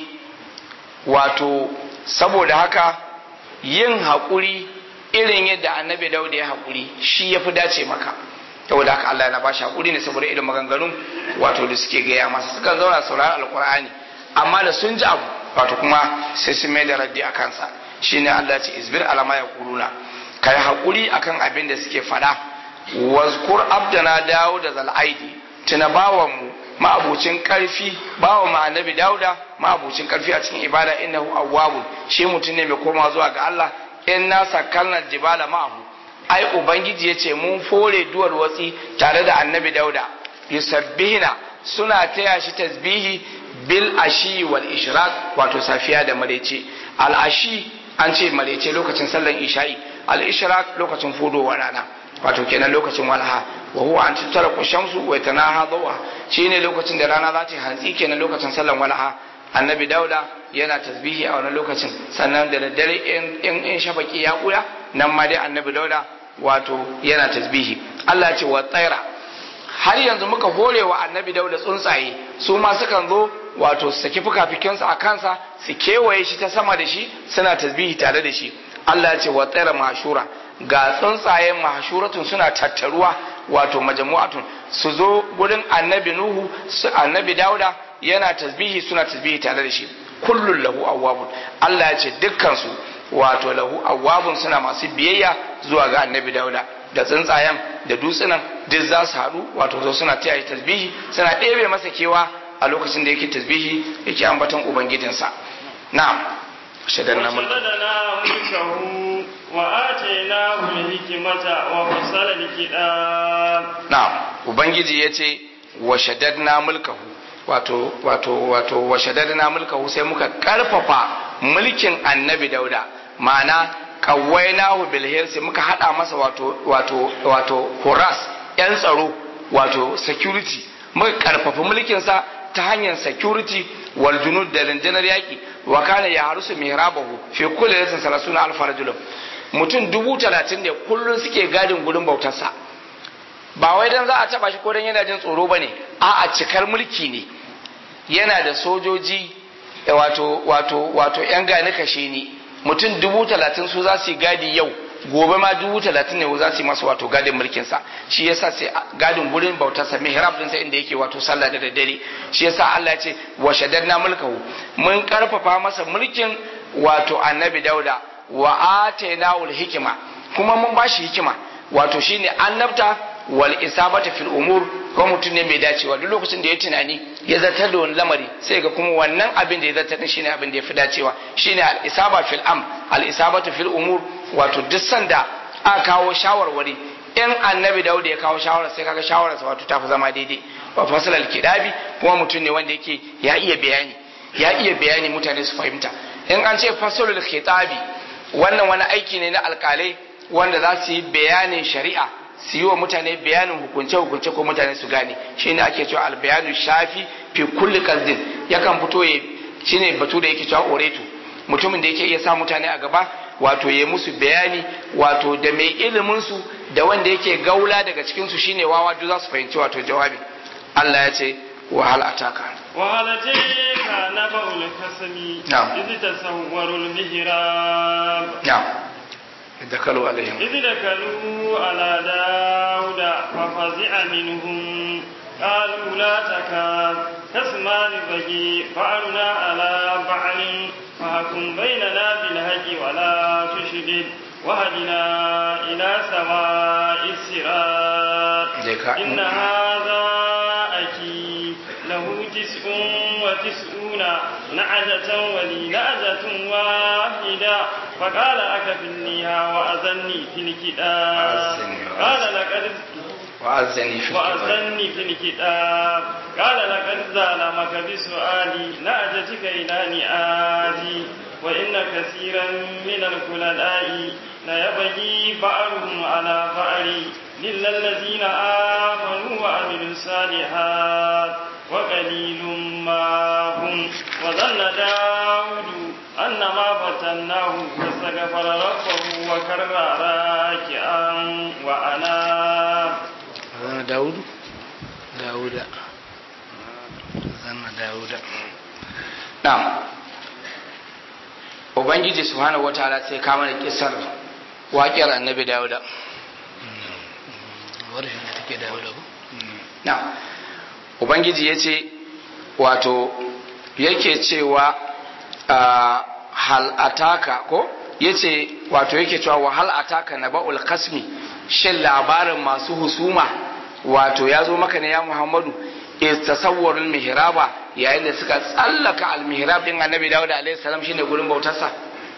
wato saboda haka yin haƙuri irin yadda annabi dauda ya haƙuri shi ya fi dace maka saboda haka Allah na bashi haƙuri ne saboda irin maganganun wato da suke gaya masa suka zauna saurari alƙur'ani amma da sun ji abu wato kuma sai su mai da raddi a kansa shine Allah ce isbir alama ya kuluna kai haƙuri akan abin da suke faɗa wazkur abdana dawo da zal'aidi tuna bawan mu ma'abucin karfi bawa ma annabi dauda ma'abucin karfi a cikin ibada innahu awwabun shi mutum ne mai koma zuwa ga Allah in na sakalna jibala ma'ahu ai ubangiji yace mun fore duwar watsi tare da annabi dauda yusabbihina suna taya shi tasbihi bil ashi wal ishraq wato safiya da marece al ashi an ce marece lokacin sallar isha'i al ishraq lokacin fudowa rana wato kenan lokacin walha wa huwa an tattara shamsu wa tanaha dawa shine lokacin da rana za ta hantsi kenan lokacin sallar walha annabi dauda yana tasbihi a wannan lokacin sannan da daddare in in shafaki ya kuya nan ma dai annabi dauda wato yana tasbihi Allah ce wa tsaira har yanzu muka hore wa annabi dauda tsuntsaye su ma sukan zo wato su saki fukafikinsu a kansa su kewaye shi ta sama da shi suna tasbihi tare da shi Allah ya ce wa tsaira mashura ga tsuntsayen mahshuratun suna tattaruwa wato majmu'atun su zo gurin annabi nuhu su annabi dauda yana tasbihi suna tasbihi tare da shi kullun lahu awwabun Allah ya ce dukkan su wato lahu awwabun suna masu biyayya zuwa ga annabi dauda da tsuntsayen da dutsunan duk za su haɗu wato zo suna taya tasbihi suna ɗebe masa kewa a lokacin da yake tasbihi yake ambaton ubangijinsa na'am shadan na mulki mulkahu wa atainahu al-hikmata wa fasala al-kitab na'am ubangiji yace wa shaddadna mulkahu wato wato wato wa shaddadna mulkahu sai muka karfafa mulkin annabi dauda ma'ana kawainahu bil hirsi muka hada masa wato wato wato horas yan tsaro wato security muka karfafa mulkin sa ta hanyar security wal junud da rundunar yaki wa kana ya harusu mihrabahu fi kulli latin salasuna alf rajulun mutum dubu talatin ne kullum suke gadin gurin bautarsa ba wai dan za a taba shi ko dan yana jin tsoro bane a a cikar mulki ne yana da sojoji wato wato wato yan gani kashe ni mutum dubu talatin su za su yi gadi yau gobe ma dubu talatin ne za su yi masa wato gadin mulkinsa shi yasa sai gadin gurin bautarsa mihrab din sa inda yake wato sallah da daddare shi yasa Allah ya ce wa shaddadna mulkahu mun karfafa masa mulkin wato annabi dauda wa atainahu hikima kuma mun bashi hikima wato shine annabta wal isabata fil umur ko mutum ne mai dacewa duk lokacin da ya tunani ya zartar da wani lamari sai ga kuma wannan abin da ya zartar din shine abin da ya fi dacewa shine al isaba fil am al isabatu fil umur wato duk sanda aka kawo shawarwari in annabi Dawud ya kawo shawara sai kaga shawararsa wato ta fi zama daidai wa fasal al kidabi kuma mutum ne wanda yake ya iya bayani ya iya bayani mutane su fahimta in an ce fasalul khitabi wannan wani aiki ne na alkalai wanda za su yi bayanin shari'a su yi wa mutane bayanin hukunce-hukunce ko mutane su gane shi ne ake cewa albayanu shafi fi kulli qazdin yakan fito ya shine batu da yake cewa oreto mutumin da yake iya sa mutane a gaba wato ya musu bayani wato da mai ilimin su da wanda yake gaula daga cikin su shine wawa duk za su fahimci wato jawabi Allah ya ce wa hal ataka وهل أتيك نبأ الخصم نعم. إذ تصوروا المهراب na'am dakalu alaihim إذ دخلوا على داود ففزع منهم قالوا لا تخاف خصمان بغي بعضنا على بعض فحكم بيننا بالحق ولا تشدد وهدنا إلى سواء الصراط Deka- إن هذا أخي له تسع وتسعون نعجة ولي نعجة واحدة فقال أكفلنيها وأذني في الكتاب وأذني قال لقد wa'azzani fi kitab وأذني في الكتاب قال لقد ظلمك بسؤالي نعجتك إلى نعاجي وإن كثيرا من الخلداء ليبغي بعضهم على بعض إلا الذين آمنوا وعملوا الصالحات وقليل ما هم وظن داود أن ما فتناه فاستغفر ربه وكر راكعا وأناب zanna dawudu dawuda zanna dawuda na'am ubangiji subhanahu wataala sai ka mana kisar waƙiyar annabi dawuda warshin da take dawuda ko na'am ubangiji ya ce wato yake cewa ah, hal ataka ko yace wato yake cewa wa hal ataka naba'ul kasmi shin labarin masu husuma wato ya zo maka ne ya muhammadu is tasawwarul mihraba yayin da suka tsallaka al mihrab din annabi dawud alaihi salam shine gurin bautarsa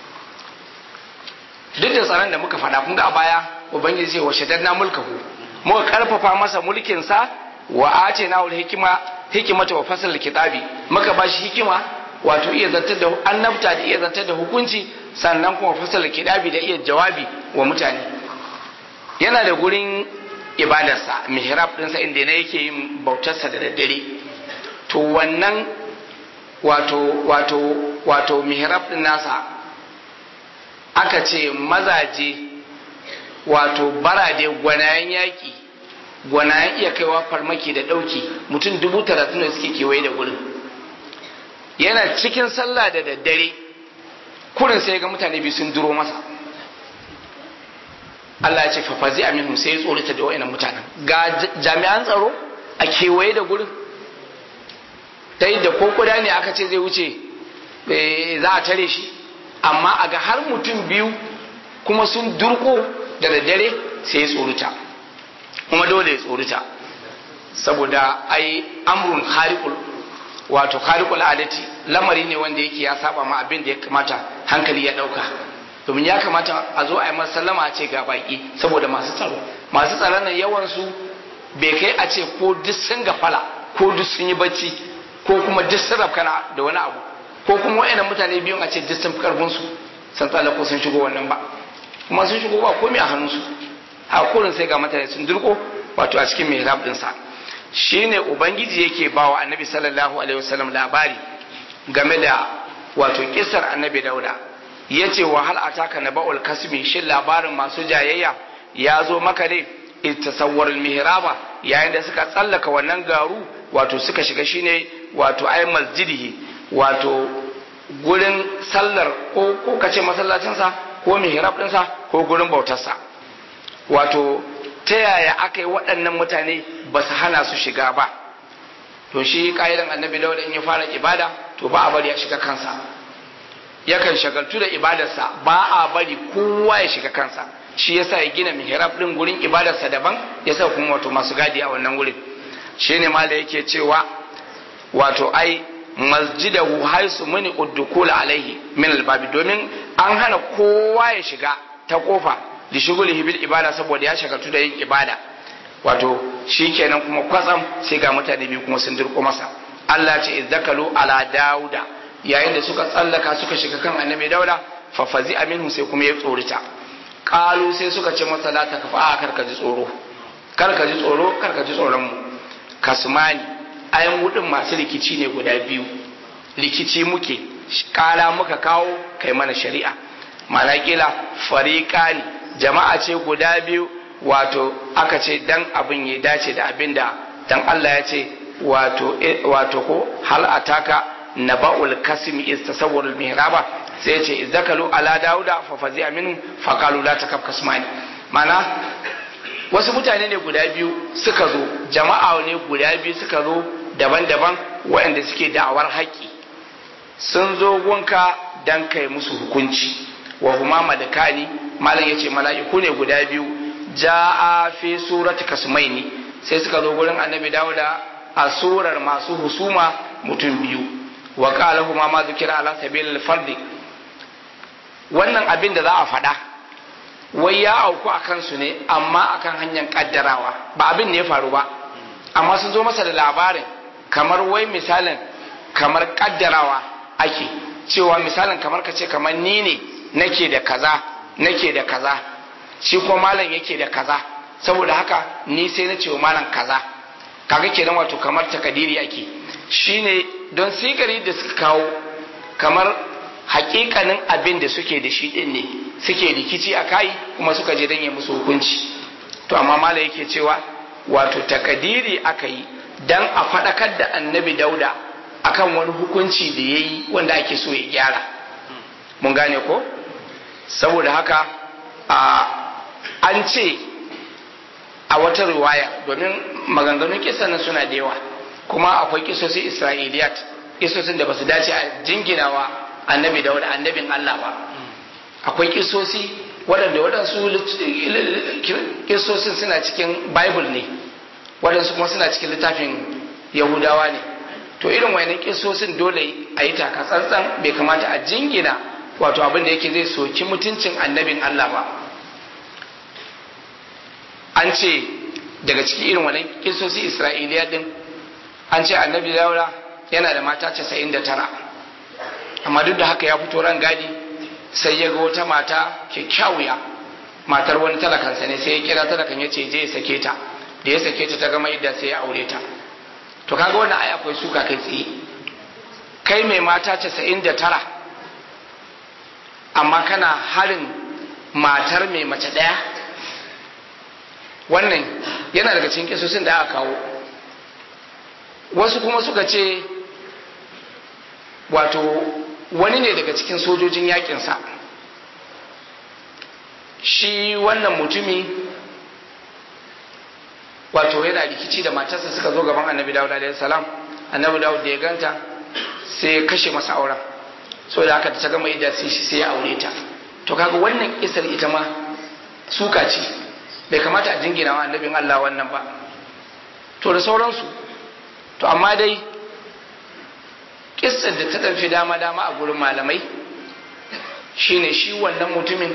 duk da tsaron da muka faɗa kun ga a baya ubangiji ce wa shaddadna mulkahu muka karfafa masa mulkin sa wa atina ul hikima hikimata wa fasal kitabi muka bashi hikima wato iya zantar da annabta da iya zantar da hukunci sannan kuma fasal kitabi da iya jawabi wa mutane yana da gurin ibadarsa mihrab ɗinsa inda na yake yin bautarsa da daddare to wannan wato wato wato mihrab ɗin nasa aka ce mazaje wato barade gwanayen yaƙi gwanayen iya kaiwa farmaki da ɗauki mutum dubu talatin da suke kewaye da gurin yana cikin sallah da daddare kurin sai ga mutane biyu sun duro masa Allah ya ce fafazi a minhum sai ya tsorata da wa'annan mutanen ga jami'an tsaro a kewaye da gurin ta yadda ko kuda ne aka ce zai wuce za a tare shi amma a ga har mutum biyu kuma sun durko da daddare sai ya tsorata kuma dole ya tsorata saboda ai amrun khariqul wato khariqul adati lamari ne wanda yake ya saba ma abin da ya kamata hankali ya dauka domin ya kamata a zo a yi masallama a ce ga baki saboda masu tsaro masu tsaron nan yawan su bai kai a ce ko duk sun gafala ko duk sun yi bacci ko kuma duk sun rafkana da wani abu ko kuma wa'annan mutane biyun a ce duk sun fi karfin su san tsala ko sun shigo wannan ba kuma sun shigo ba komai a hannun su a kurin sai ga mutane sun durko wato a cikin mihrab din sa shine ubangiji yake bawa annabi sallallahu alaihi wasallam labari game da wato kisar annabi dauda ya ce wa hal ataka na ba'ul kasmi shin labarin masu jayayya ya zo maka ne tasawwar mihraba yayin da suka tsallaka wannan garu wato suka shiga shine wato ay masjidihi wato gurin sallar ko ko kace masallacinsa ko mihrab ɗinsa ko gurin bautarsa wato ta yaya aka yi waɗannan mutane ba su hana su shiga ba to shi ƙa'idan annabi dauda in ya fara ibada to ba a bari ya shiga kansa yakan shagaltu da ibadarsa ba a bari kowa ya shiga kansa shi yasa ya gina mihrab din gurin ibadarsa daban yasa kuma wato masu gadi a wannan gurin shine ma da yake cewa wato ai masjidahu haisu muni uddukula alaihi min albabi domin an hana kowa ya shiga ta kofa da shigulihi bil ibada saboda ya shagaltu da yin ibada wato shikenan kuma kwatsam sai ga mutane biyu kuma sun dirko masa Allah ce izzakalu ala dauda yayin da suka tsallaka suka shiga kan annabi dauda fa fazi aminu sai kuma ya tsorita kalu sai suka ce masa la takfa a karka ji tsoro karka ji tsoro karka ji tsoron mu kasmani ayan wudin masu rikici ne guda biyu rikici muke kala muka kawo kai mana shari'a mana kila fariqani jama'a ce guda biyu wato aka ce dan abin ya dace da abin da dan Allah ya ce wato wato ko hal ataka naba'ul kasmi istasawwarul mihraba sai ya ce izzakalu ala dauda fa fazi aminu fa qalu la takab kasmani mana wasu mutane ne guda biyu suka zo jama'a ne guda biyu suka zo daban-daban waɗanda suke da'awar haƙƙi sun zo gunka dan kai musu hukunci wa huma madakani malam yace mala'iku ne guda biyu ja'a fi surati kasmaini sai suka zo gurin annabi dawuda a surar masu husuma mutum biyu wa qala huma ma zikira ala sabilil fardi wannan abin da za a faɗa wai ya auku a kansu ne amma akan hanyar kaddarawa ba abin ne ya faru ba amma sun zo masa da labarin kamar wai misalin kamar kaddarawa ake cewa misalin kamar ka ce kamar ni ne nake da kaza nake da kaza shi ko malam yake da kaza saboda haka ni sai na ce wa malam kaza kaga kenan wato kamar takadiri ake shine don sigari da suka kawo kamar hakikanin abin da suke da shi din ne suke rikici a kai kuma suka je don yi musu hukunci to amma malam yake cewa wato takadiri aka yi dan a faɗakar da annabi dauda akan wani hukunci da ya yi wanda ake so ya gyara mun gane ko saboda haka an ce a wata riwaya domin maganganun kisan suna da yawa kuma akwai kisosin isra'iliyat kisosin da ba su dace a jinginawa annabi dauda annabin allah ba akwai kisosi waɗanda waɗansu kisosin suna cikin bible ne waɗansu kuma suna cikin littafin yahudawa ne to irin wayannan kisosin dole a yi taka tsantsan bai kamata a jingina wato abin da yake zai soki mutuncin annabin Allah ba an ce daga cikin irin wannan kisosi isra'iliya din an ce annabi daura yana da mata 99 amma duk da haka ya fito ran gadi sai ya ga wata mata kyakkyawiya matar wani talakansa ne sai ya kira talakan ya ce je ya sake ta da ya sake ta ta gama idda sai ya aure ta to kaga wannan ai akwai suka kai tsaye kai mai mata casa'in da tara amma kana harin matar mai mace ɗaya wannan yana daga cikin kisosin da aka kawo wasu kuma suka ce wato wani ne daga cikin sojojin yakinsa shi wannan mutumi wato yana rikici da matarsa suka zo gaban annabi dawud alaihi salam annabi dawud da ya ganta sai ya kashe masa auren so da haka ta gama idan sai sai ya aure ta to kaga wannan kisar ita ma suka ce bai kamata a jingina wa annabin Allah wannan ba to da sauransu to amma dai kissar da ta ɗanfi dama dama a gurin malamai shine shi wannan mutumin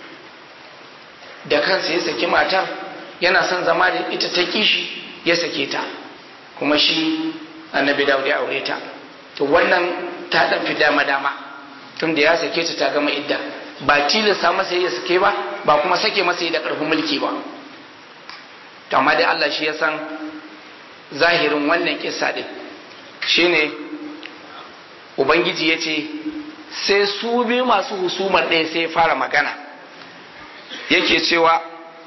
da kansa ya saki matar yana son zama da ita ta kishi ya sake ta kuma shi annabi dawud ya aure ta to wannan ta dan fi dama dama tun da ya sake ta ta gama idda ba tilasta masa ya sake ba ba kuma sake masa da karfin mulki ba to amma dai Allah shi ya san zahirin wannan kissa din shine ubangiji ya ce sai su biyu masu husumar ɗaya sai ya fara magana yake cewa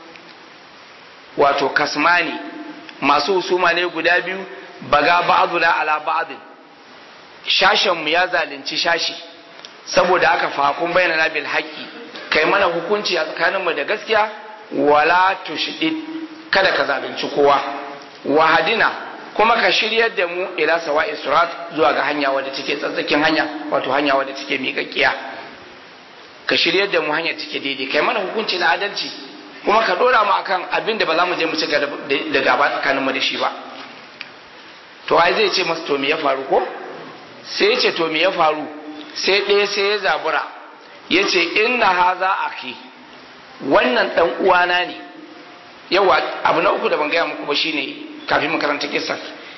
wato kasmani masu husuma ne guda biyu baga ba'aduna ala ba'adin shashenmu ya zalunci shashi saboda aka fakun bayyana bil haqqi kai mana hukunci a tsakaninmu da gaskiya wala tushdid kada ka zalunci kowa wahadina kuma ka shiryar da mu ila sawa'i surat zuwa ga hanya wadda take tsatsakin hanya wato hanya wadda take miƙaƙƙiya ka shiryar da mu hanyar take daidai kai mana hukunci na adalci kuma ka dora mu akan abin da ba za mu je mu ci da gaba tsakanin mu da shi ba to ai zai ce masa to me ya faru ko sai ya ce to me ya faru sai ɗaya sai ya zabura ya ce inna haza aki wannan dan uwana ne yawa abu na uku da ban gaya muku ba shine kafin makaranta kisa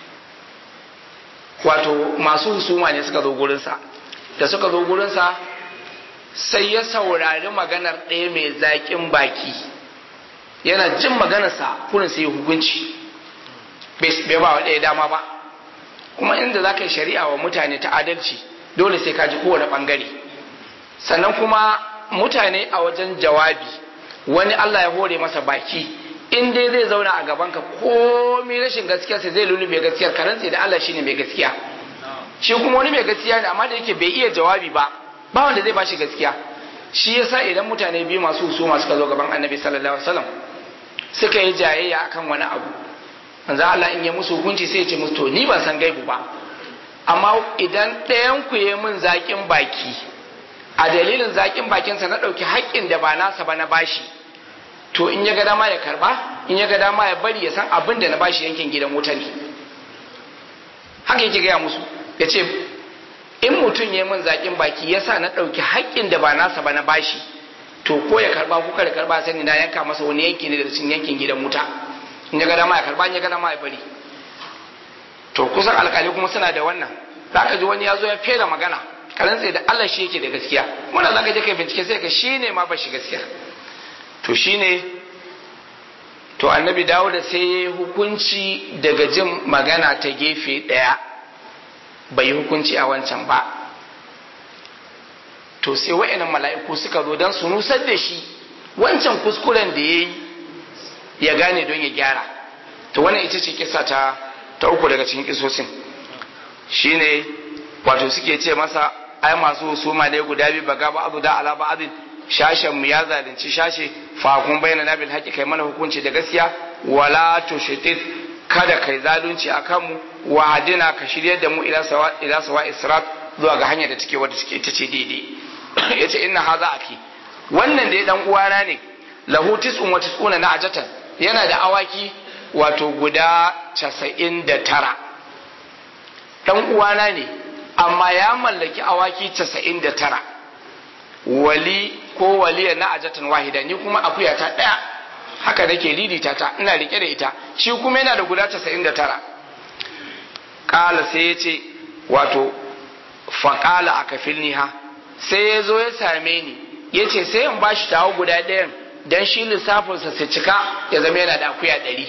wato masu husuma ne suka zo gurinsa da suka zo gurinsa sai ya saurari maganar ɗaya mai zaƙin baki yana jin maganarsa kurin sai hukunci bai ba wa ɗaya dama ba kuma inda za ka yi shari'a wa mutane ta adalci dole sai ka ji kowane ɓangare sannan kuma mutane a wajen jawabi wani Allah ya hore masa baki in dai zai zauna a gabanka komai rashin gaskiyarsa zai lulube gaskiyar karantsi da Allah shine mai gaskiya shi kuma wani mai gaskiya ne amma da yake bai iya jawabi ba ba wanda zai bashi gaskiya shi yasa idan mutane biyu masu husuma suka zo gaban annabi sallallahu alaihi wasallam suka yi jayayya akan wani abu manzo Allah in ya musu hukunci sai ya ce musu to ni ban san gaibu ba amma idan ɗayan ku yi min zaƙin baki a dalilin zaƙin bakinsa na ɗauki haƙƙin da ba nasa ba na bashi to in ya ga dama ya karba in ya ga dama ya bari ya san abin da na bashi yankin gidan wuta ne haka yake gaya musu ya ce in mutum ya min zaƙin baki ya sa na ɗauki haƙƙin da ba nasa ba na bashi to ko ya karba ko kada karba sani na yanka masa wani yanki ne daga cikin yankin gidan wuta in ya ga dama ya karba in ya ga dama ya bari to kusan alƙali kuma suna da wannan zaka ji wani ya zo ya fera magana karantse da Allah shi yake da gaskiya wannan zaka je kai bincike sai ka shine ma ba shi gaskiya to shine to annabi dawo da sai ya yi hukunci daga jin magana ta gefe ɗaya bai yi hukunci a wancan ba to sai wa'annan mala'iku suka zo don su nusar da shi wancan kuskuren da ya yi ya gane don ya gyara to wannan ita ce kisa ta ta uku daga cikin kisosin shine wato suke ce masa ai masu husuma ne guda biyu baga ba abu da ala ba abin shashen mu ya zalunci shashe fa kun bayyana nabil haƙi kai mana hukunci da gaskiya wala tushitit kada kai zalunci akan mu wa hadina ka shiryar da mu ila sawa ila sawa israt zuwa ga hanyar da take wadda take ita ce daidai yace inna haza aki wannan da ya dan uwana ne lahu tis'un wa tis'una na ajatan yana da awaki wato guda 99 dan uwana ne amma ya mallaki awaki 99 wali ko waliya na ajatan wahida ni kuma akuya ta daya haka nake lidita ta ina rike da ita shi kuma yana da guda 99 kala sai ya ce wato faƙala a kafilni ha sai ya zo ya same ni ya ce sai in bashi tawo guda ɗayan don shi lissafinsa su cika ya zama yana da akuya ɗari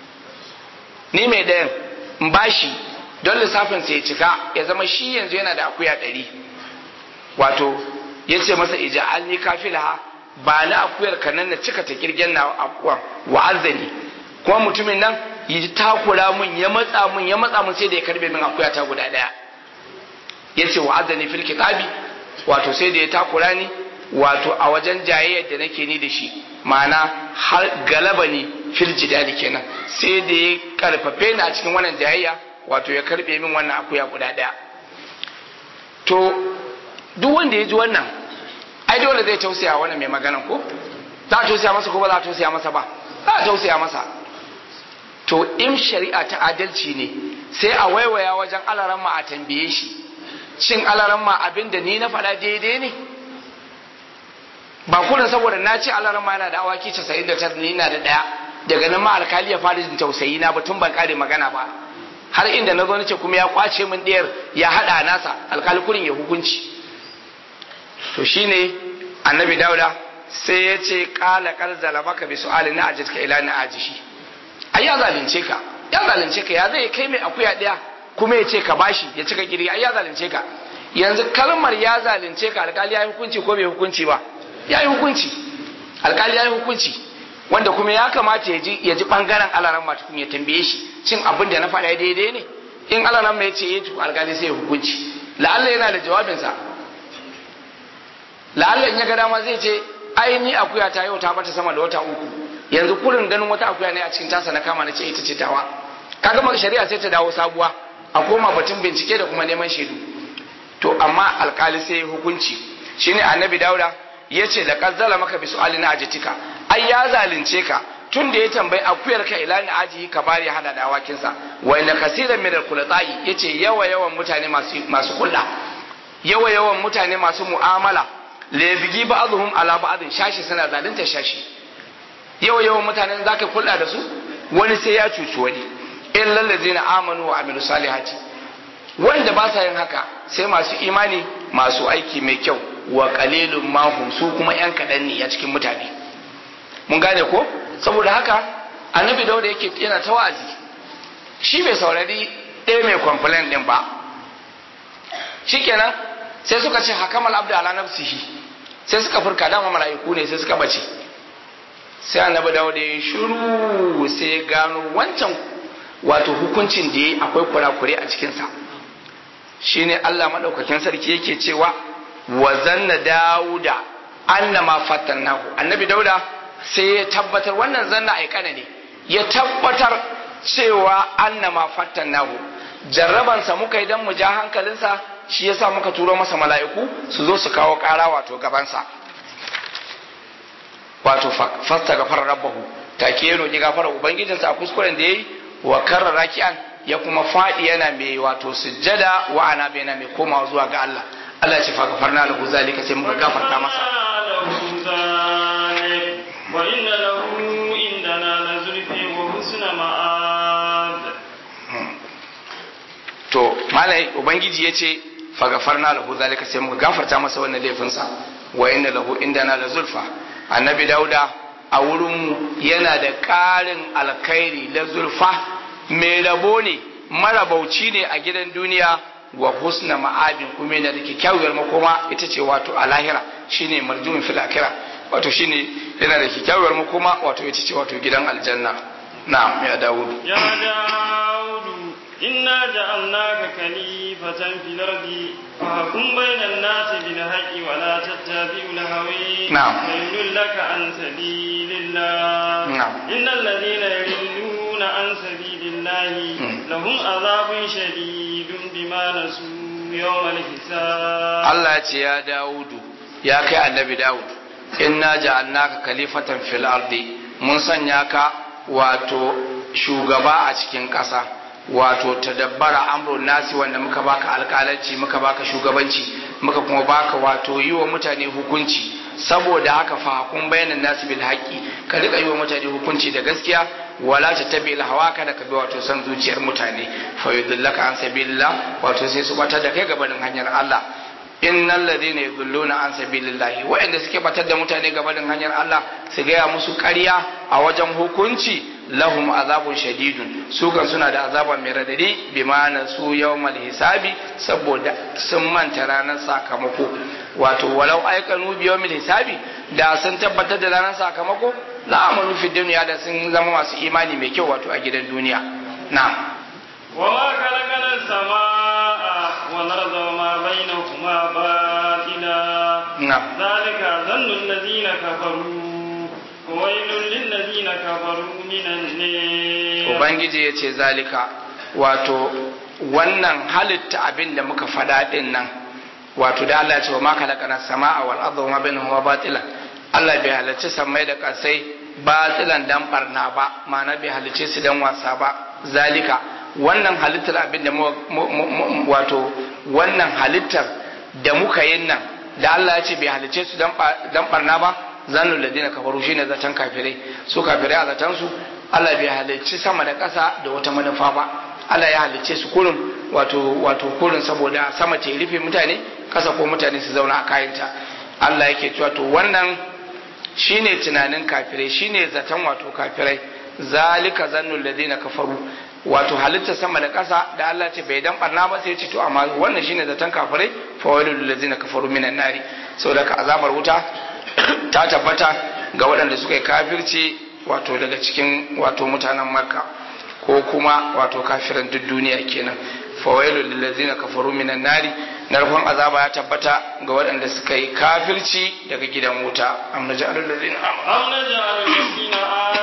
ni mai ɗayan in bashi don lissafinsa ya cika ya zama shi yanzu yana da akuya ɗari wato ya ce masa ija alni kafilaha ba na akuyar ka nan na cika ta kirgen na akuwa wa azzani kuma mutumin nan yi takura mun ya matsa mun ya matsa mun sai da ya karbe min akuya ta guda daya ya ce wa azzani fil kitabi wato sai da ya takura ni wato a wajen jayayyar da nake ni da shi ma'ana har galaba ni fil jidali kenan sai da ya karfafe ni a cikin wannan jayayya wato ya karbe min wannan akuya guda daya to duk wanda ya ji wannan ai dole zai tausaya wannan mai maganan ko za a tausaya masa ko ba za a tausaya masa ba za a tausaya masa to in shari'a ta adalci ne sai a waiwaya wajen alaran ma a tambaye shi shin alaran ma abin da ni na faɗa daidai ne ba kullum saboda na ce alaran ma yana da awaki 99 ni na da ɗaya daga nan ma alkali ya fara jin tausayi na batun ban kare magana ba har inda na zo nace kuma ya kwace min ɗayar ya haɗa nasa alkali kurin ya hukunci to shine annabi dauda sai ya ce kala karzala maka bi su'ali na ajitka ila na ajishi ai ya zalunce ka ya zalunce ka ya zai kai mai akuya daya kuma ya ce ka bashi ya cika kiri ai ya zalunce ka yanzu kalmar ya zalunce ka alkali ya yi hukunci ko bai hukunci ba ya yi hukunci alkali ya yi hukunci wanda kuma ya kamata ya ji ya ji bangaren alaran ma tukun ya tambaye shi cin abin da na faɗa daidai ne in alaran ma ya ce eh to alkali sai ya hukunci la'alla yana da jawabinsa la'alla in ya ga dama zai ce ai ni akuya ta yau ta bata sama da wata uku yanzu kurin ganin wata akuya ne a cikin tasa na kama na ce ita ce tawa kaga maka shari'a sai ta dawo sabuwa a koma batun bincike da kuma neman shaidu to amma alkali sai hukunci shine annabi dauda yace da kazzala maka bi su'alina ajitika ai ya zalunce ka tun da ya tambayi akuyar ka ila ni aji ka bari hada da awakinsa wa inna kaseeran min al-khulatai yace yawa yawan mutane masu masu kulla yawa yawan mutane masu mu'amala la bigi ba'dhum ala ba'dhin shashi suna zalunta shashi yawa yawan mutane zaka kulla da su wani sai ya cuci wani illal ladzina amanu wa amilu salihati wanda ba sa yin haka sai masu imani masu aiki mai kyau wa qalilun mahum su kuma yan kadan ne a cikin mutane mun gane ko saboda haka annabi dauda yake yana ta wa'azi shi bai saurari ɗaya mai complain din ba shikenan sai suka ce hakamal abdu ala nafsihi sai suka furka dama mala'iku ne sai suka bace sai annabi dauda ya shiru sai ya gano wancan wato hukuncin da ya akwai kurakure a cikinsa shine Allah madaukakin sarki yake cewa wa zanna dauda annama fatannahu annabi dauda sai ya tabbatar wannan zanna aikana ne ya tabbatar cewa annama fatannahu jarrabansa muka idan mu ja hankalinsa shi yasa muka turo masa mala'iku su zo su kawo ƙara wato gabansa wato fasta gafara rabbahu take ya roƙi gafara ubangijinsa a kuskuren da yayi wa karra raki'an ya kuma faɗi yana mai wato sujjada wa ana bai mai komawa zuwa ga Allah Allah ya ce fa gafarna lahu zalika sai muka gafarta masa wa inna lahu indana la zulfi wa husna ma'ab to malai ubangiji yace fa gafarna lahu zalika sai muka gafarta masa wannan laifinsa wa inna lahu indana la zulfa annabi dauda a wurin yana da ƙarin alkhairi la zulfa mai rabo ne marabauci ne a gidan duniya wa husna ma'abin kuma yana da kyakkyawar makoma ita ce wato a lahira shine marjumin fil akhirah wato shine yana da kyakkyawar makoma wato ita ce wato gidan aljanna na'am ya dawudu ya dawudu inna ja'alnaka khalifatan fil ardi fahkum bainan nasi bil haqqi wa la tattabi'u al-hawa na'am fayyul laka an sabilillah na'am innal ladina yudilluna an sabilillah lahum adhabun shadidun bima nasu yawmal hisab Allah ya ce ya Dawudu ya kai annabi Dawud inna ja'alnaka khalifatan fil ardi mun sanya ka wato shugaba a cikin ƙasa wato tadabbara amrun nasi wanda muka baka alƙalanci muka baka shugabanci muka kuma baka wato yi wa mutane hukunci saboda haka fa hakun bayanan nasi bil haqqi ka rika yi wa mutane hukunci da gaskiya wala ta tabi hawa kada ka bi wato san zuciyar mutane fa yudillaka an sabilillah wato sai su bata da kai gabanin hanyar Allah innal ladina yudilluna an sabilillah wa'anda suke batar da mutane gabanin hanyar Allah su gaya musu ƙarya a wajen hukunci lahum azabun shadidun su kan suna da azaba mai radadi bi ma'ana su yawmal hisabi saboda sun manta ranar sakamako wato walau aikanu bi yawmil hisabi da sun tabbatar da ranar sakamako la amalu fi dunya da sun zama masu imani mai kyau wato a gidan duniya na'am وما خلقنا السماء والأرض وما بينهما باطلا نعم ذلك ظن الذين كفروا وويل للذين كفروا من النار ubangiji ya ce zalika wato wannan halitta abin da muka faɗa ɗin nan wato da Allah ya ce wa ma kalakana sama'a wal arda wa ma bainahuma batila Allah bai halarci sammai da kasai batilan dan barna ba ma'ana bai halarci su dan wasa ba zalika wannan halittar abin da wato wannan halittar da muka yin nan da Allah ya ce bai halarci su dan barna ba zanul ladina kafaru shine zaton kafirai su kafirai a zaton su Allah bai halicci sama da ƙasa da wata manufa ba Allah ya halicce su kurin wato wato kurin saboda sama ta rufe mutane ƙasa ko mutane su zauna a kayanta Allah yake cewa to wannan shine tunanin kafirai shine zaton wato kafirai zalika zannul ladina kafaru wato halitta sama da ƙasa da Allah ce bai dan barna ba sai ya ce to amma wannan shine zaton kafirai fa walil ladina kafaru minan nari saboda ka azabar wuta ta tabbata ga waɗanda suka yi kafirci wato daga cikin wato mutanen makka ko kuma wato kafiran duk duniya kenan fawailu lillazina kafaru minan nari narkon azaba ya tabbata ga waɗanda suka yi kafirci daga gidan wuta am naj'alul ladzina am naj'alul ladzina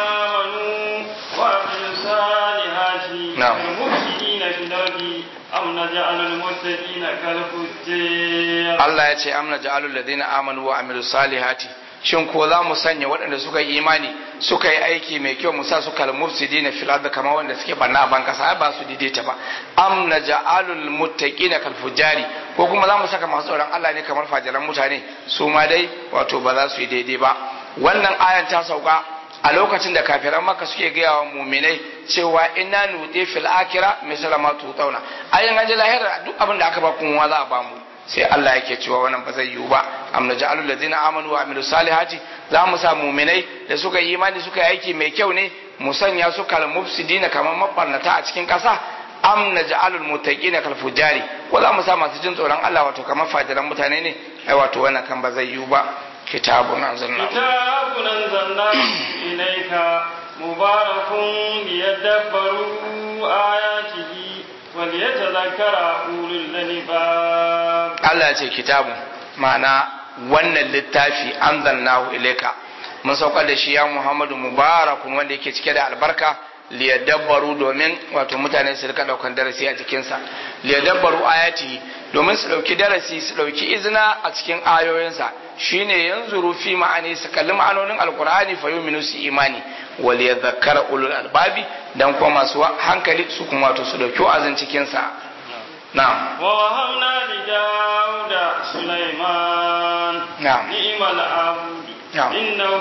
amanu wa amilus salihati Na'am. kal mufsidina fil ardi am naj'alul muttaqina kal fujjar Allah ya ce amna ja'alul ladina amanu wa amilus salihati shin ko za mu sanya waɗanda suka yi imani suka yi aiki mai kyau mu sa su kal mufsidina fil ardi kamar wanda suke banna a ban kasa ba su daidaita ba am naj'alul muttaqina kal fujari ko kuma za mu saka masu tsoron Allah ne kamar fajiran mutane su ma dai wato ba za su yi daidai ba wannan ayan ta sauka a lokacin da kafiran maka suke gaya wa muminai cewa inna nuti fil akira misala ma tutauna ayin an ji lahira duk abin da aka ba kuma za a ba mu sai Allah yake cewa wannan ba zai yiwu ba am naj'alul ladzina amanu wa amilus salihati za mu sa muminai da suka yi imani suka yi aiki mai kyau ne mu sanya su kal mufsidina kamar mabarnata a cikin kasa am naj'alul muttaqina kal fujari ko za mu sa masu jin tsoron Allah wato kamar fajiran mutane ne ai wato wannan kan ba zai yiwu ba kitabun anzalna كتاب أنزلناه إليك مبارك ليدبروا آياته وليتذكر أولو الألباب Allah ce kitabu ma'ana wannan littafi anzalnahu ilaika mun saukar da shi ya Muhammadu mubarakun wanda yake cike da albarka liyadabbaru domin wato mutane su rika daukan darasi a cikinsa liyadabbaru ayati domin su dauki darasi su dauki izina a cikin ayoyinsa shine yanzuru fi ma'ani su kalli ma'anonin alkur'ani fa yuminu su imani wal yadhakkara ulul albabi dan kuma masu hankali su kuma wato su dauki wa'azin cikin sa na'am ووهبنا لداود سليمان نعم. نعم العبد نعم. إنه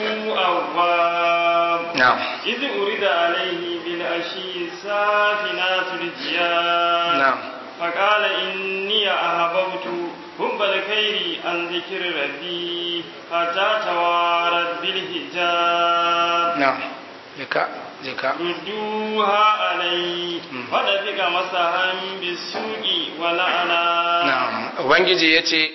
أواب na'am إذ أرد عليه بالعشي السافنات الجياد نعم. فقال إني أحببت حب الخير عن ذكر ربي حتى توارت بالحجاب na'am jika jika ردوها علي فدفق مسحا بالسوق ولعنات Na'am, Ubangiji ya ce,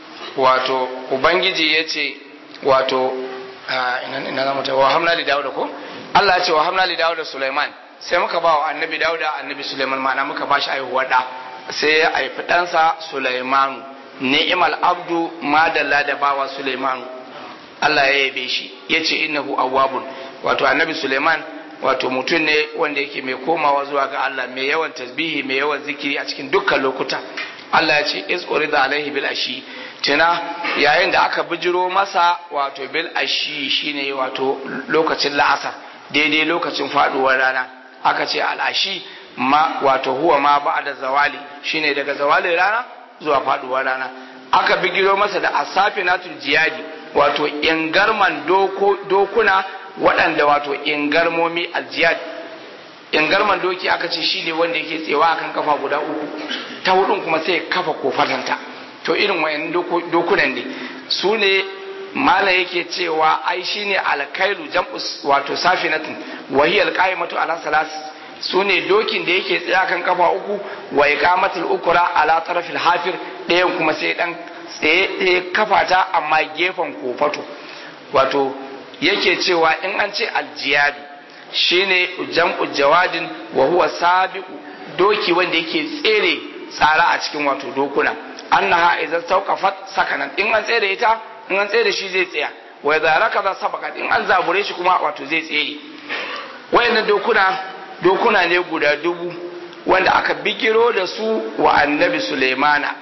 wato, Ubangiji ya ce, wato, ah, ina ina za mu ta, wa hamna li Dawuda ko? Allah ya ce wa hamna li Dawuda Sulaiman, sai muka ba wa annabi Dawuda annabi Sulaiman ma'ana muka ba shi aihuwar da, sai ya haifi ɗansa Sulaimanu, ni'imal abdu madalla da bawa Sulaimanu. Allah ya yabe shi, ya ce innahu awwabun, wato annabi Sulaiman wato mutum ne wanda yake mai komawa zuwa ga Allah mai yawan tasbihi mai yawan zikiri a cikin dukkan lokuta Allah ya ce is urida alaihi bil ashi tuna yayin da aka bijiro masa wato bil ashi shine wato lokacin la'asar daidai lokacin faduwar rana aka ce al ashi ma wato huwa ma ba'da zawali shine daga zawalin rana zuwa faduwar rana aka bigiro masa da asafinatul jiyadi wato ingarman doko dokuna waɗanda wato ingarmomi aljiyad ingarman doki aka ce shi ne wanda yake tsewa akan kafa guda uku ta hudun kuma sai kafa kofatanta to irin wayan dokunan ne su ne mala yake cewa ai shi ne alkailu jam'us wato safinatin wahiyar qaimatu ala salas su ne dokin da yake tsaye akan kafa uku wa iqamatul ukra ala tarafil hafir ɗayan kuma sai dan tsaye ɗaya kafa ta amma gefen kofato wato yake cewa in an ce aljiyadu shine jam'u jawadin wa huwa sabiqu doki wanda yake tsere tsara a cikin wato dokuna annaha idza tawqafat sakanan in an tsere ita in an tsere shi zai tsaya wa idza rakaza sabaqat in an zabure shi kuma wato zai tsere wayannan dokuna dokuna ne guda dubu wanda aka bigiro da su wa annabi Sulaimana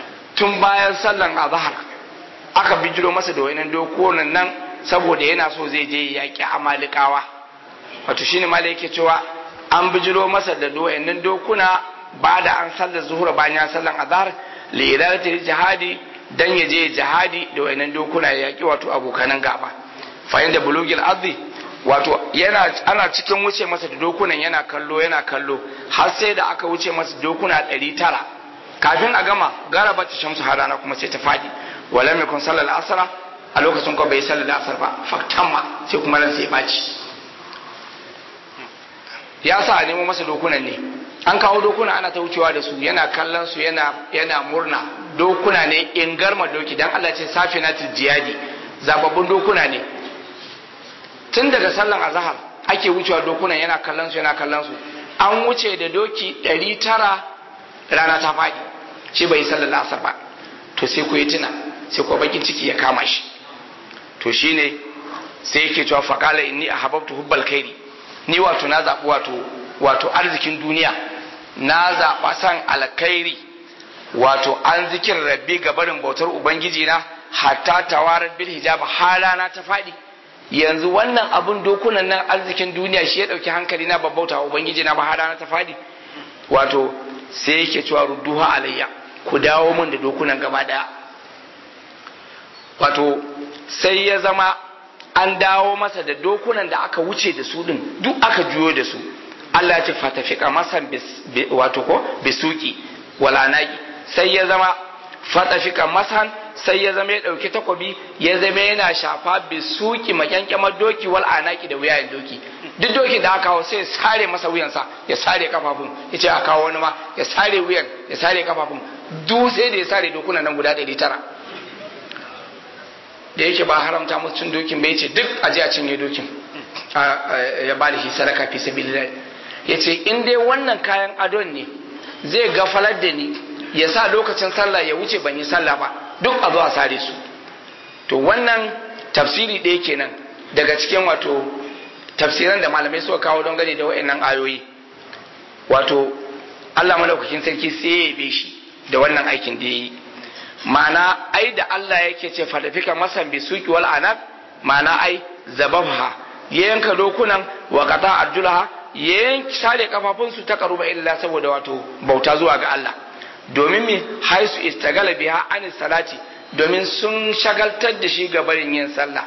tun bayan sallan azhar aka bijiro masa da wayannan dokunan nan saboda yana so zai je yaƙi amalikawa wato shine malai yake cewa an bijiro masa da wayannan dokuna ba da an sallar zuhur bayan ya sallan azhar li idaratil jihadi dan ya je jihadi da wayannan dokuna ya yaƙi wato abokanan gaba fa inda bulugil ardi wato yana ana cikin wuce masa da dokunan yana kallo yana kallo har sai da aka wuce masa dokuna 900 kafin a gama garaba ta shamsu har rana kuma sai ta fadi wala mai kun sallar asara a lokacin ko bai sallar asar ba faktamma sai kuma ran sai ya baci ya sa a nemo masa dokunan ne an kawo dokuna ana ta wucewa da su yana kallon su yana yana murna dokuna ne in garma doki dan Allah ce safinatul jiyadi zababbun dokuna ne tun daga sallan azhar ake wucewa dokunan yana kallon su yana kallon su an wuce da doki 900 rana ta faɗi shi bai sallar asar ba to sai ku yi tuna sai ku bakin ciki ya kama shi to shine sai yake cewa faqala inni ahabbtu hubbal khairi ni wato na zaɓi wato wato arzikin duniya na zaɓa san alkhairi wato an zikin rabbi ga barin bautar ubangiji na hatta tawarar bil hijab halana ta faɗi yanzu wannan abun dokunan nan arzikin duniya shi ya ɗauki hankali na babbauta ubangiji na ba halana ta faɗi wato sai yake cewa rudduha alayya ku dawo min da dokunan gaba ɗaya wato sai ya zama an dawo masa da dokunan da aka wuce da su din duk aka juyo da su Allah ya ce fatafika masan wato ko bisuki walanaki sai ya zama fatafika masan sai ya zama ya dauki takobi ya zama yana shafa bisuki makyankyamar doki wal anaki da wuyayen doki duk doki da aka kawo sai ya sare masa wuyansa ya sare kafafun ya ce a kawo wani ma ya sare wuyan ya sare kafafun duk sai da ya sare dokunan nan guda ɗari tara da yake ba haramta musu cin dokin bai ce duk aje a cinye dokin ya ba da shi sadaka fi sabilillah ya ce in dai wannan kayan adon ne zai gafalar da ni ya sa lokacin sallah ya wuce ban yi sallah ba duk a zo a sare su to wannan tafsiri ɗaya kenan daga cikin wato tafsiran da malamai suka kawo don gani da wa'annan ayoyi wato Allah malaukakin sarki sai ya yabe shi da wannan aikin da ya yi ma'ana ai da Allah yake ce fadafika masan bi suki wal anab ma'ana ai zababha ya yanka dokunan wa qata arjulaha ya yanki sare kafafun su ta karuba illa saboda wato bauta zuwa ga Allah domin me haisu istagala biha anis salati domin sun shagaltar da shi ga barin yin sallah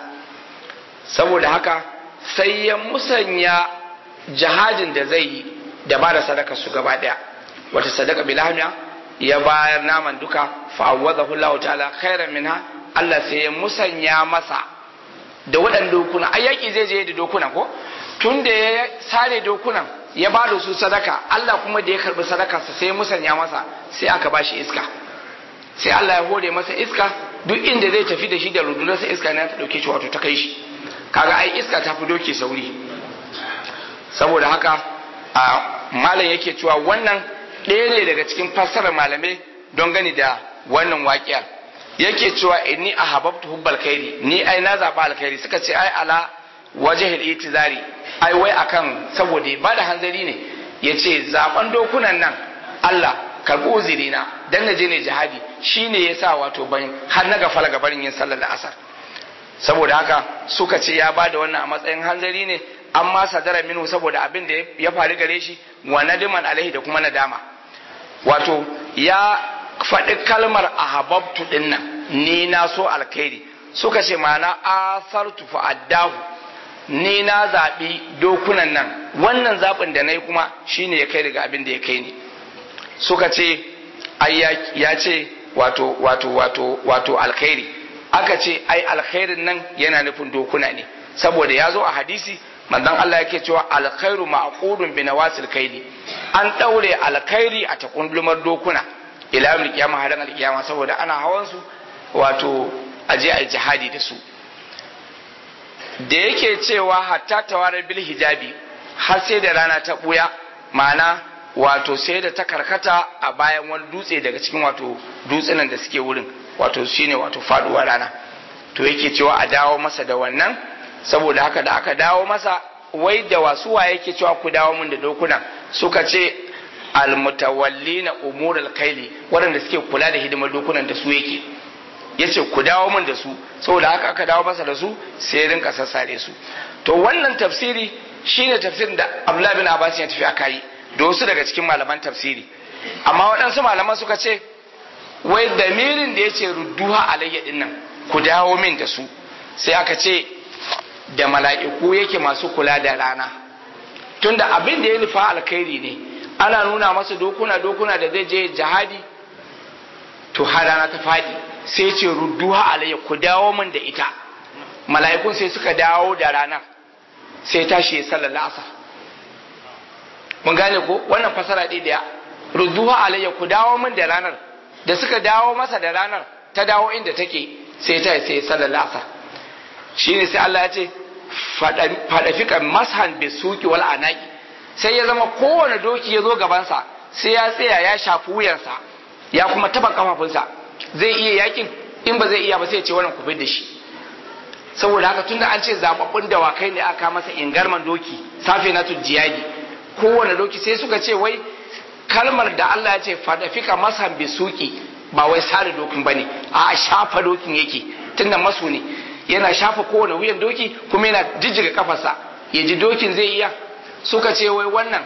saboda haka sai ya musanya jihadin da zai yi da ba da sadaka su gaba daya wata sadaka bilhamiya ya bayar naman duka fa'awwadahu Allah ta'ala khairan minha Allah sai ya musanya masa da waɗannan dokuna ai yaki zai je da dokuna ko tun da ya sare dokunan ya ba da su sadaka Allah kuma da ya karbi sadaka sa sai ya musanya masa sai aka ba shi iska sai Allah ya hore masa iska duk inda zai tafi da shi da rundunarsa iska ne ta dauke shi wato ta kai shi kaga ai iska ta fi doke sauri saboda haka a malam yake cewa wannan ɗaya ne daga cikin fassarar malamai don gani da wannan waƙiyar yake cewa inni a hababtu hubbal khairi ni ai na zaɓa alkhairi suka ce ai ala wajahil itizari ai wai akan saboda ba da hanzari ne ya ce zaɓen dokunan nan Allah karɓi uzuri na dan na je ne jihadi shine yasa wato ban har na gafala gabarin yin sallar asar saboda haka suka ce ya ba da wannan a matsayin hanzari ne amma sadara minhu saboda abin da ya faru gare shi wa nadiman alaihi da kuma nadama wato ya faɗi kalmar ahabbtu din nan ni na so alkhairi suka ce ma'ana asartu fa addahu ni na zaɓi dokunan nan wannan zaɓin da na yi kuma shine ya kai daga abin da ya kai ni suka ce ai ya ce wato wato wato wato alkhairi aka ce ai alkhairin nan yana nufin dokuna ne saboda ya zo a hadisi manzon Allah yake cewa alkhairu ma'qudun bi nawasil kaili an daure alkhairi a takundumar dokuna ila yawmil qiyamah har alqiyama saboda ana hawan su wato aje ai jihadi da su da yake cewa hatta tawarar bil hijabi har sai da rana ta buya ma'ana wato sai da ta karkata a bayan wani dutse daga cikin wato dutsunan da suke wurin wato shine wato faduwar rana to yake cewa a dawo masa da wannan saboda haka da aka dawo masa wai da wasuwa yake cewa ku dawo mun da dokuna suka ce almutawallina umurul kaili waɗanda suke kula da hidimar dokunan da su yake yace ku dawo mun da su saboda haka aka dawo masa da su sai rinka sassare su to wannan tafsiri shine tafsirin da Abdullah bin Abbas ya tafi aka yi da wasu daga cikin malaman tafsiri amma waɗansu malaman suka ce wai damirin da yace rudduha alayya dinnan ku dawo min da su sai aka ce da mala'iku yake masu kula da rana tunda abin da ya nufa alkhairi ne ana nuna masa dokuna dokuna da zai je jihadi to har rana ta faɗi sai ce rudduha alayya ku dawo min da ita mala'ikun sai suka dawo da ranar sai tashi ya sallar asar mun gane ko wannan fasara ɗaya daya rudduha alayya ku dawo min da ranar da suka dawo masa da ranar ta dawo inda take sai ta sai ya sallar asar shine sai Allah ya ce fadafikan mashan bi suki wal anaki sai ya zama kowane doki ya zo gabansa sai ya tsaya ya shafi wuyansa ya kuma taba kafafunsa zai iya yakin in ba zai iya ba sai ya ce wannan ku da shi saboda haka tunda an ce zababbun dawakai ne aka masa ingarman doki safe na tujjiyagi kowane doki sai suka ce wai kalmar da Allah ya ce fadafika masa bisuki ba wai sare dokin bane a shafa dokin yake tunda masu ne yana shafa kowane wuyan doki kuma yana jijjiga kafarsa ya ji dokin zai iya suka ce wai wannan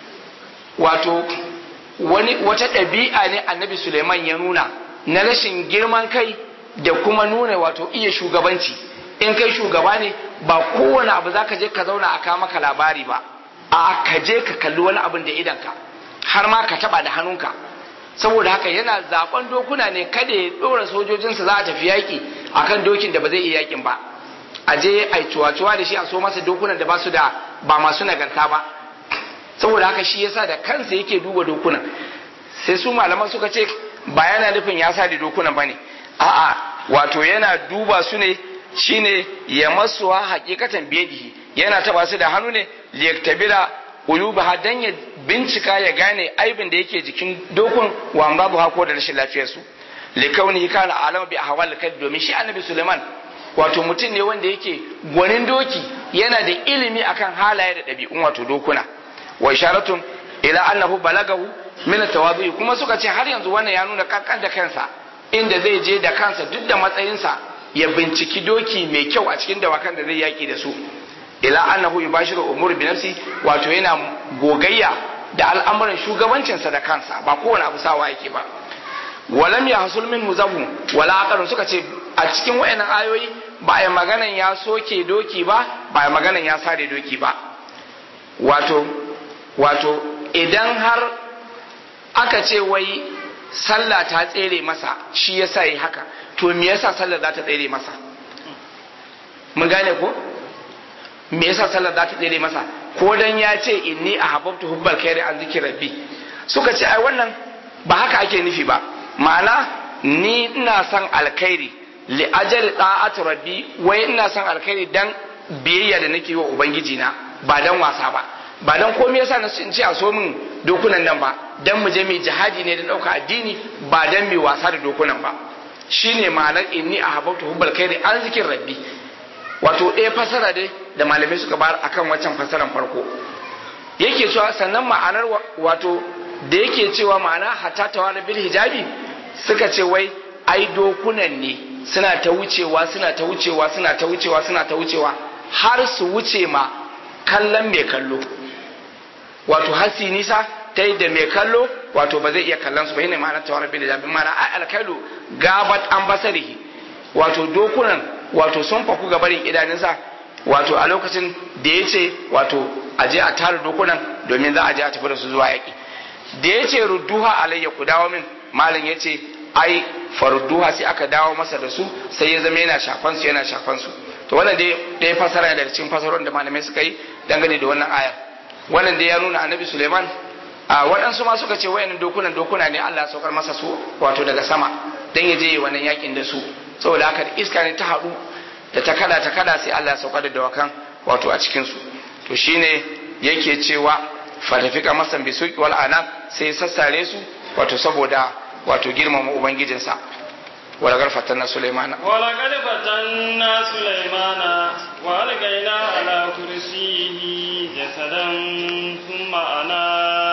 wato wani wata ɗabi'a ne annabi Suleiman ya nuna na rashin girman kai da kuma nuna wato iya shugabanci in kai shugaba ne ba kowane abu za ka je ka zauna a kawo maka labari ba a ka je ka kalli wani abin da idanka har ma ka taba da hannunka saboda haka yana zaben dokuna ne kada ya dora sojojinsa za a tafi yaki akan dokin da ba zai iya yakin ba a je a cuwa-cuwa da shi a so masa dokunan da ba su da ba masu nagarta ba saboda haka shi yasa da kansa yake duba dokunan sai su malaman suka ce ba yana nufin ya sa da dokunan bane a'a wato yana duba su ne shine ya masuwa hakikatan biyadihi yana taba su da hannu ne liyaktabira ulubaha dan ya bincika ya gane aibin da yake jikin dokun wa babu hako da rashin lafiyar su likauni kana alama bi ahwal kad domin shi annabi Suleiman wato mutum ne wanda yake gwanin doki yana da ilimi akan halaye da ɗabi'un wato dokuna wa isharatun ila annahu balagahu min tawadhu kuma suka ce har yanzu wannan ya nuna kankan da kansa inda zai je da kansa duk da matsayinsa ya binciki doki mai kyau a cikin dawakan da zai yaki da su ila annahu yubashiru umur bi nafsi wato yana gogayya da al'amuran shugabancinsa da kansa ba kowane abu sawa yake ba walam ya hasul min muzahu wala aqarun suka ce a cikin wayannan ayoyi ba a maganan ya soke doki ba ba a maganan ya sare doki ba wato wato idan har aka ce wai sallah ta tsere masa shi yasa yi haka to me yasa sallah za ta tsere masa mun gane ko me yasa sallar za ta tsere masa ko dan ya ce inni ahabbtu hubbal khairi an zikri rabbi suka ce ai wannan ba haka ake nufi ba ma'ana ni ina son alkhairi li ajali ta'atu rabbi wai ina son alkhairi dan biyayya da nake wa ubangiji na ba dan wasa ba ba dan komai yasa na ce a so min dokunan nan ba dan mu je mu jihadi ne da dauka addini ba dan mu wasa da dokunan ba shine ma'anar inni ahabbtu hubbal khairi an zikri rabbi wato ɗaya fasara dai da malamai suka bayar akan waccan fasaran farko yake cewa sannan ma'anar wato da yake cewa ma'ana hatta tawara bil hijabi suka ce wai ai dokunan ne suna ta wucewa suna ta wucewa suna ta wucewa suna ta wucewa har su wuce ma kallon mai kallo wato hasi nisa ta yi da mai kallo wato ba zai iya kallon su ba yana ma'anar tawara bil hijabi ma'ana ai alkailu gabat an basarihi wato dokunan wato sun faku ga barin idanunsa wato a lokacin da ya ce wato a je a tara dokunan domin za a je a tafi da su zuwa yaƙi da ya ce rudduha alayya ku dawo min malam ya ce ai farudduha sai aka dawo masa da su sai ya zama yana shafan su yana shafan su to wannan dai ɗaya fasara daga cikin fasarorin da malamai suka yi dangane da wannan aya wannan dai ya nuna annabi suleiman a waɗansu ma suka ce wayannan dokunan dokuna ne Allah ya saukar masa su wato daga sama dan ya je wannan yakin da su saboda haka iska ne ta haɗu da ta kada ta kada sai Allah ya sauka da dawakan wato a cikin su to shine yake cewa fatafika masan bi suki wal ana sai ya sassare su wato saboda wato girmama ubangijinsa wala garfatan na sulaimana wala garfatan na sulaimana wa algaina ala kursiyi jasadan thumma ana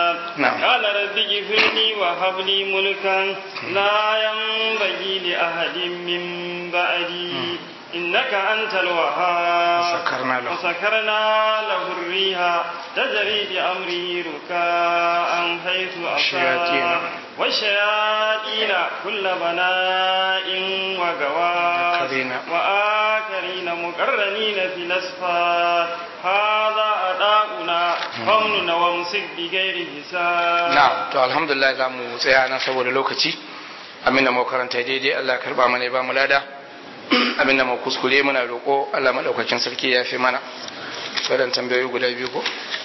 قال رب اغفر لي وهب لي ملكا لا ينبغي لأحد من بعدي إنك أنت الوهاب وسكرنا له وسكرنا له الريح تجري بأمره ركاء حيث أصاب والشياطين كل بناء وغواص وآخرين مقرنين في الأسفار هذا أداؤنا فمن وامسك بغير حساب نعم تو الحمد لله za mu tsaya nan saboda lokaci amin da mu karanta daidai Allah ya karba mana ya ba mu lada abin da mu kuskure muna roƙo Allah madaukakin sarki ya fi mana wadan tambayoyi guda biyu ko